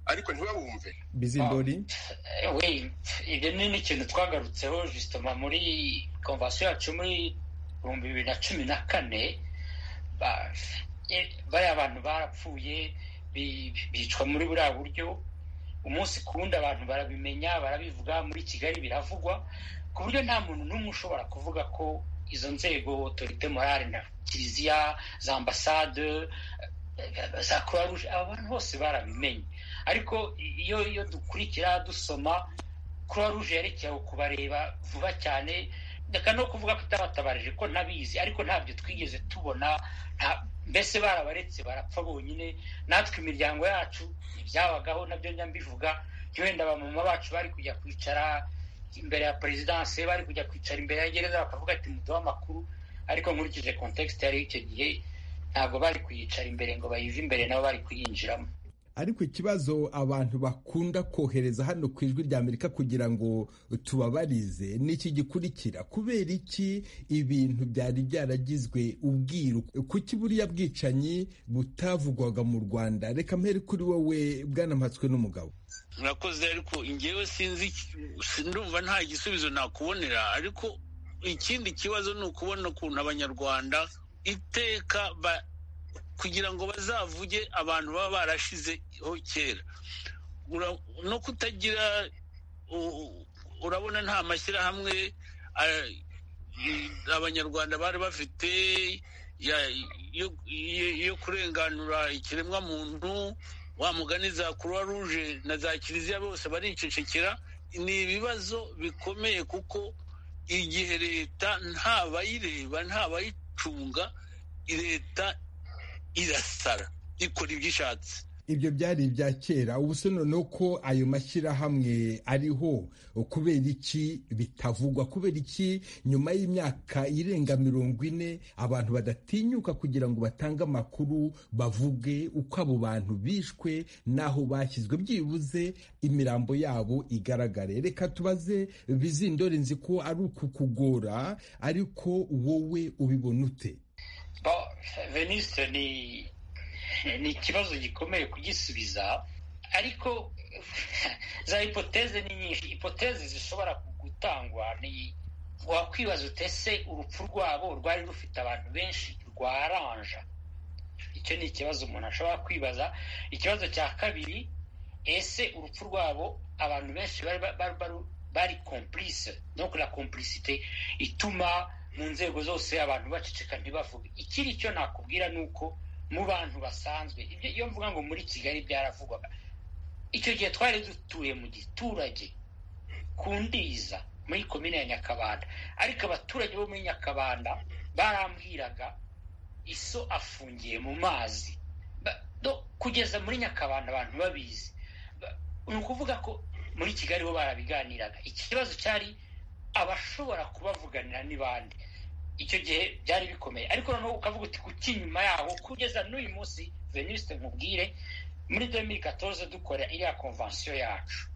ariko ntibabumve bizindori ibyo ni n'ikintu twagarutseho jisitoma muri konvasiyo yacu muri ibihumbi bibiri na cumi na kane bariya bantu barapfuye bicwa muri buriya buryo umunsi ku wundi abantu barabimenya barabivuga muri kigali biravugwa ku buryo nta muntu n'umwe ushobora kuvuga ko izo nzego otorite morale na kiliziya za ambasade za croix rouge aba bantu bose barabimenye ariko iyo iyo dukurikira dusoma croix rouge yerekeyeho kubareba vuba cyane reka no kuvuga ko itabatabarije ko ntabizi ariko ntabyo twigeze tubona mbese barabaretse barapfa bonyine natwe imiryango yacu ntibyabagaho nabyo njya mbivuga wenda abamama bacu bari kujya kwicara imbere ya perezidanse bari kujya kwicara imbere ya gereza bakavuga ati muduhe amakuru ariko nkurikije kontekisite yari icyo gihe ntabwo bari kuyicara imbere ngo bayive imbere nabo bari kuyinjiramo ariko ikibazo abantu bakunda kohereza hano ku ijwi rya amerika kugira ngo tubabarize ni iki gikurikira kubera iki ibintu byari byaragizwe ubwiru kuki buriya bwicanyi butavugwaga mu rwanda reka mpere kuri wowe bwanampatswe n'umugabo murakoze ariko ingewe sinzi ndumva nta gisubizo nakubonera ariko ikindi kibazo ni ukubona ukuntu abanyarwanda iteka kugira ngo bazavuge abantu baba barashizeho kera no kutagira urabona nta mashyirahamwe abanyarwanda bari bafite yo kurenganura ikiremwamuntu wa mugani za croix rouge na za kiliziya bose baricecekera ni ibibazo bikomeye kuko igihe leta ntabayireba ntabayicunga leta irasara ikora ibyo ishatse ibyo byari ibya kera ubu se noneho ko ayo mashyirahamwe ariho kubera iki bitavugwa kubera iki nyuma y'imyaka irenga mirongo ine abantu badatinyuka kugira ngo batange amakuru bavuge uko abo bantu bishwe n'aho bashyizwe byibuze imirambo yabo igaragare reka tubaze bizindore nzi ko ari uku kugora ariko wowe ubibona ute veniste ni ni ikibazo gikomeye kugisubiza ariko za hipoteze ni nyinshi hipoteze zishobora gutangwa ni wakwibaza utese urupfu rwabo rwari rufite abantu benshi rwaranja icyo ni ikibazo umuntu ashobora kwibaza ikibazo cya kabiri ese urupfu rwabo abantu benshi bari kompurise no la kompurisite ituma mu nzego zose abantu baceceka ntibavuge ikiri icyo nakubwira ni uko mu bantu basanzwe ibyo iyo mvuga ngo muri kigali byaravugwaga icyo gihe twari dutuye mu giturage ku ndiza muri komine ya nyakabanda ariko abaturage bo muri nyakabanda barambwiraga iso afungiye mu mazi kugeza muri nyakabanda abantu babizi ni ukuvuga ko muri kigali bo barabiganiraga ikibazo cyari abashobora kubavuganira ni bande icyo gihe byari bikomeye ariko noneho ukavuga uti kuki nyuma yaho kugeza n'uyu munsi venuste nkubwire muri demiri katoze dukora iriya konvansiyo yacu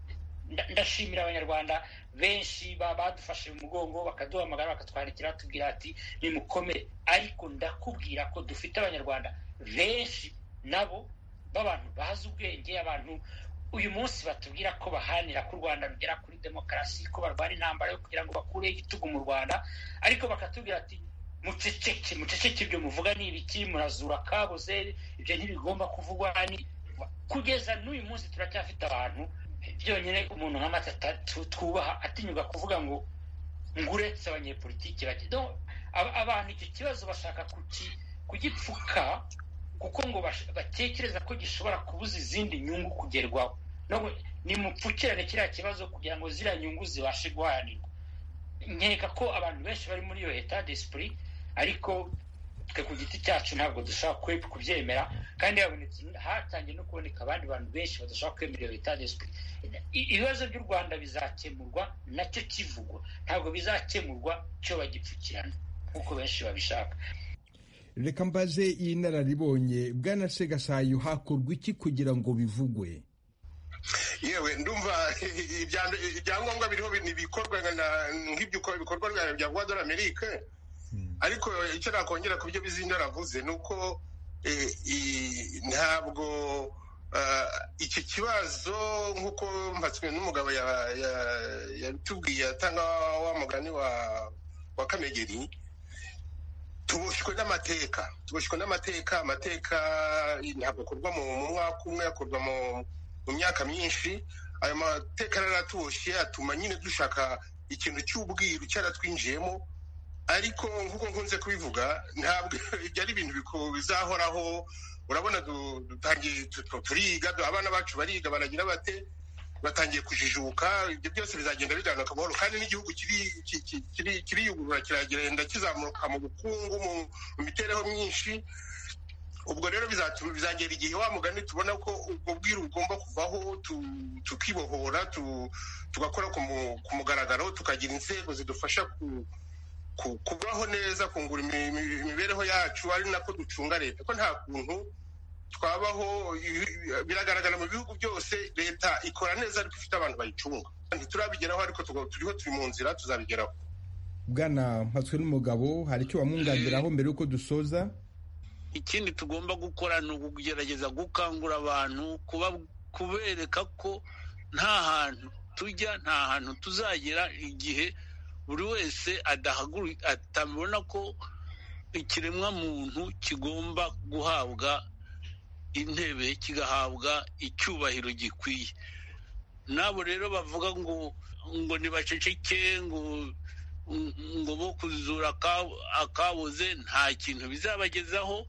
ndashimira abanyarwanda benshi badufashe mu mugongo bakaduhamagara bakatwandikira batubwira ati nimukomere ariko ndakubwira ko dufite abanyarwanda benshi nabo b'abantu bazi ubwenge abantu uyu munsi batubwira ko baharanira ko u rwanda rugera kuri demokarasi ko barwara intambara yo kugira ngo bakureho igitugu mu rwanda ariko bakatubwira ati muceceke muceceke ibyo muvuga ni ibiki murazura kabuze ibyo ntibigomba kuvugwa kugeza n'uyu munsi turacyafite abantu byonyine umuntu nka matata twubaha atinyuka kuvuga ngo nguretse abanyepolitiki bagenda abantu icyo kibazo bashaka kugipfuka kuko ngo batekereza ko gishobora kubuza izindi nyungu kugerwaho nimupfukirane kiriya kibazo kugira ngo ziriya nyungu zibashe guharanirwa nkeka ko abantu benshi bari muri iyo leta desipuri ariko twe ku giti cyacu ntabwo dushobora kubyemera kandi hatangiye no kuboneka abandi bantu benshi badashobora kwemera iyo leta desipuri ibibazo by'u rwanda bizakemurwa nacyo kivugwa ntabwo bizakemurwa cyo bagipfukirana nk'uko benshi babishaka reka mbaze iyi nararibonye bwanasegasayo hakorwa iki kugira ngo bivugwe yewe ndumva ibyangombwa biriho ni ibikorwa ibikorwa bya guadora amerika ariko icyo nakongera ku byo bizinda aravuze ni uko ntabwo icyo kibazo nk'uko mpatswe n'umugabo yabitubwiye atanga wa mugani wa kamegeri tuboshywe n'amateka tuboshywe n'amateka amateka ntabwo akorwa mu mwaka umwe akorwa mu myaka myinshi ayo mateka yaratuboshye atuma nyine dushaka ikintu cy'ubwiru cyaratwinjiyemo ariko nk'uko nkunze kubivuga ntabwo ibyo ari ibintu bizahoraho urabona turiga abana bacu bariga baragira bate batangiye kujijuka ibyo byose bizagenda bigabanuka amahoro kandi n'igihugu kiriyugurura kiragenda kizamuka mu bukungu mu mitereho myinshi ubwo rero bizagera igihe wa mugani tubona ko ubwo bwiru bugomba kuvaho tukibohora tugakora ku mugaragaro tukagira inzego zidufasha kubaho neza kungura imibereho yacu ari nako ducunga leta ko nta kuntu twabaho biragaragara mu bihugu byose leta ikora neza ariko ifite abantu bayicunga ntiturabigeraho ariko turiho turi mu nzira tuzabigeraho bwana mpatswe n'umugabo hari icyo wamwunganiraho mbere y'uko dusoza ikindi tugomba gukora ni ukugerageza gukangura abantu kubereka ko nta hantu tujya nta hantu tuzagera igihe buri wese atabona ko ikiremwamuntu kigomba guhabwa intebe kigahabwa icyubahiro gikwiye nabo rero bavuga ngo ngo ntibaceceke ngo ngo bo kuzura akabuze nta kintu bizabagezaho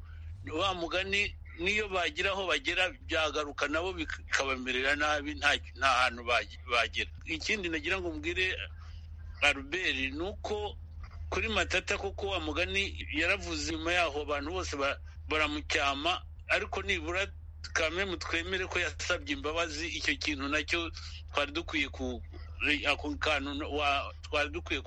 wa mugani niyo bagira aho bagera byagaruka nabo bikabamerera nabi nta hantu bagera ikindi nagira ngo mbwire aruberi ni uko kuri matata kuko wa mugani yaravuze nyuma yaho abantu bose baramucyama ariko nibura kamwe twemere ko yasabye imbabazi icyo kintu nacyo twari dukwiye ako kantu twari dukwiye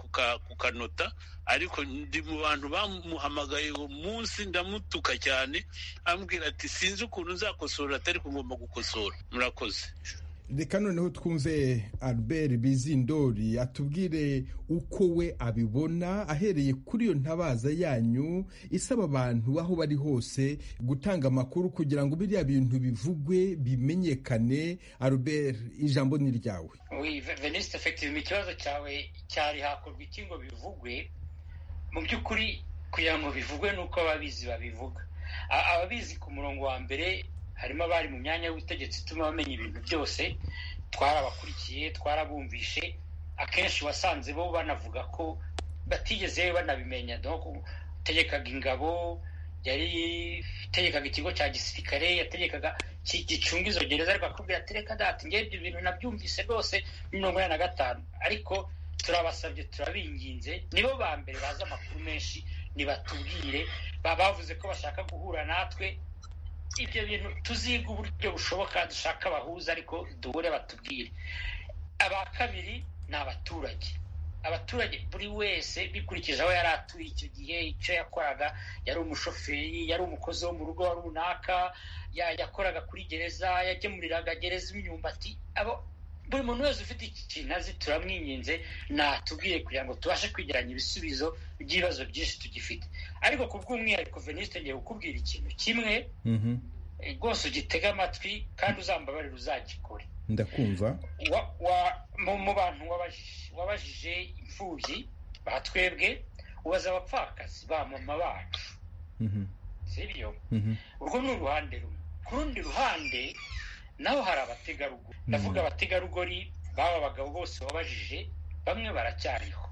kukanota ariko ndi mu bantu bamuhamagaye uwo munsi ndamutuka cyane ambwira ati sinzi ukuntu nzakosora atari ko ngomba gukosora murakoze reka noneho twumve albert bizindori atubwire uko we abibona ahereye kuri iyo ntabaza yanyu isaba abantu aho bari hose gutanga amakuru kugira ngo biriya bintu bivugwe bimenyekane albert ijambo ni iryawe venisite efekitivu ikibazo cyawe cyari hakorwa iki ngo bivugwe mu by'ukuri kugira ngo bivugwe ni uko ababizi babivuga ababizi ku murongo wa mbere harimo abari mu myanya y'ubutegetsi ituma bamenya ibintu byose twarabakurikiye twarabumvishe akenshi wasanze bo banavuga ko batigeze banabimenya utegekaga ingabo yari itegekaga ikigo cya gisirikare yategekaga gicunga izo gereza ariko akubwira ati reka dati ngewe ibyo bintu nabyumvise rwose mirongo ine na gatanu ariko turabasabye turabinginze nibo ba mbere bazi amakuru menshi nibatubwire bavuze ko bashaka guhura natwe ibyo bintu tuziga uburyo bushoboka dushaka abahuza ariko duhure batubwire aba kabiri ni abaturage abaturage buri wese bikurikije aho yari atuye icyo gihe icyo yakoraga yari umushoferi yari umukozi wo mu rugo runaka yakoraga kuri gereza yagemuriraga gereza imyumbati buri muntu wese ufite iki kintu azi turamwinginze natubwiye kugira ngo tubashe kwegeranya ibisubizo by'ibibazo byinshi tugifite ariko ku bw'umwihariko venisite ngiye kukubwira ikintu kimwe rwose ugitege amatwi kandi uzambabarire uzagikore ndakumva mu bantu wabajije imfubyi ba twebwe ubaza abapfakazi ba mama bacu sibyo urwo ni uruhande rumwe ku rundi ruhande naho hari abategarugori ndavuga abategarugori baba abagabo bose babajije bamwe baracyariho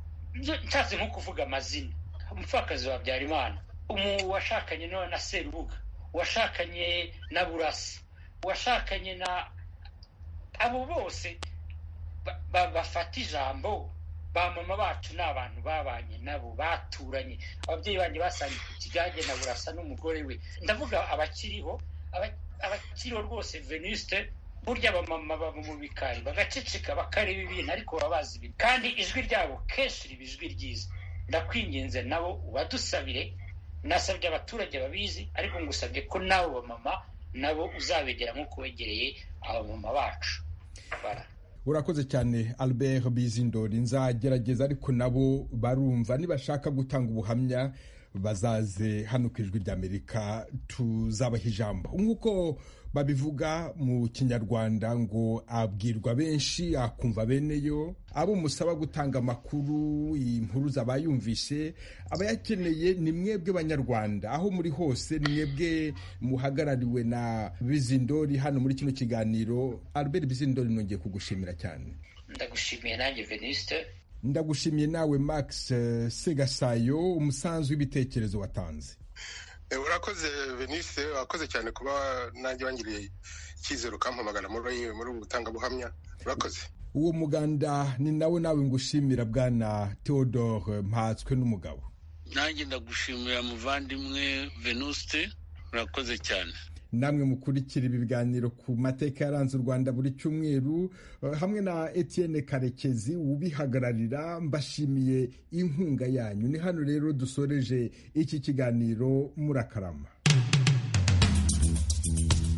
nshatse nko kuvuga amazina umupfakazi wa habyarimana umu washakanye na serubuga uwashakanye na burasa uwashakanye na abo bose bafata ijambo ba mama bacu ni abantu babanye nabo baturanye ababyeyi banjye basangiye ku kigage na burasa n'umugore we ndavuga abakiriho abakiriho rwose venisite burya abamama baba mu bikari bagaceceka bakareba ibintu ariko baba bazi ibintu kandi ijwi ryabo kenshi riba ijwi ryiza ndakwinginze nabo ubadusabire nasabye abaturage babizi ariko ngusabye ko n'abo bamama nabo uzabegera nk'uko wegereye abamama bacu urakoze cyane albert bizindori nzagerageza ariko nabo barumva nibashaka gutanga ubuhamya bazaze hano ku ijwi ry'amerika tuzabaha ijambo nk'uko babivuga mu kinyarwanda ngo abwirwa benshi akumva beneyo abo musaba gutanga amakuru inkuru zabayumvishe abayakeneye ni mwebwe banyarwanda aho muri hose ni mwebwe muhagarariwe na bizindori hano muri kino kiganiro albert bizindori nongeye kugushimira cyane ndagushimiye nanjye venisite ndagushimiye nawe max segasayo umusanzu w'ibitekerezo watanze urakoze venise wakoze cyane kuba nanjye wangiriye icyizere ukampamagana muri ubu butangabuhamya urakoze uwo muganda ni nawe nawe ngushimira bwana theodore mpatswe n'umugabo nanjye ndagushimira muvandimwe venuste urakoze cyane namwe mukurikira ibi biganiro ku mateka yaranze u rwanda buri cyumweru hamwe na etienne karekezi ubihagararira mbashimiye inkunga yanyu ni hano rero dusoreje iki kiganiro murakarama Mm-hmm.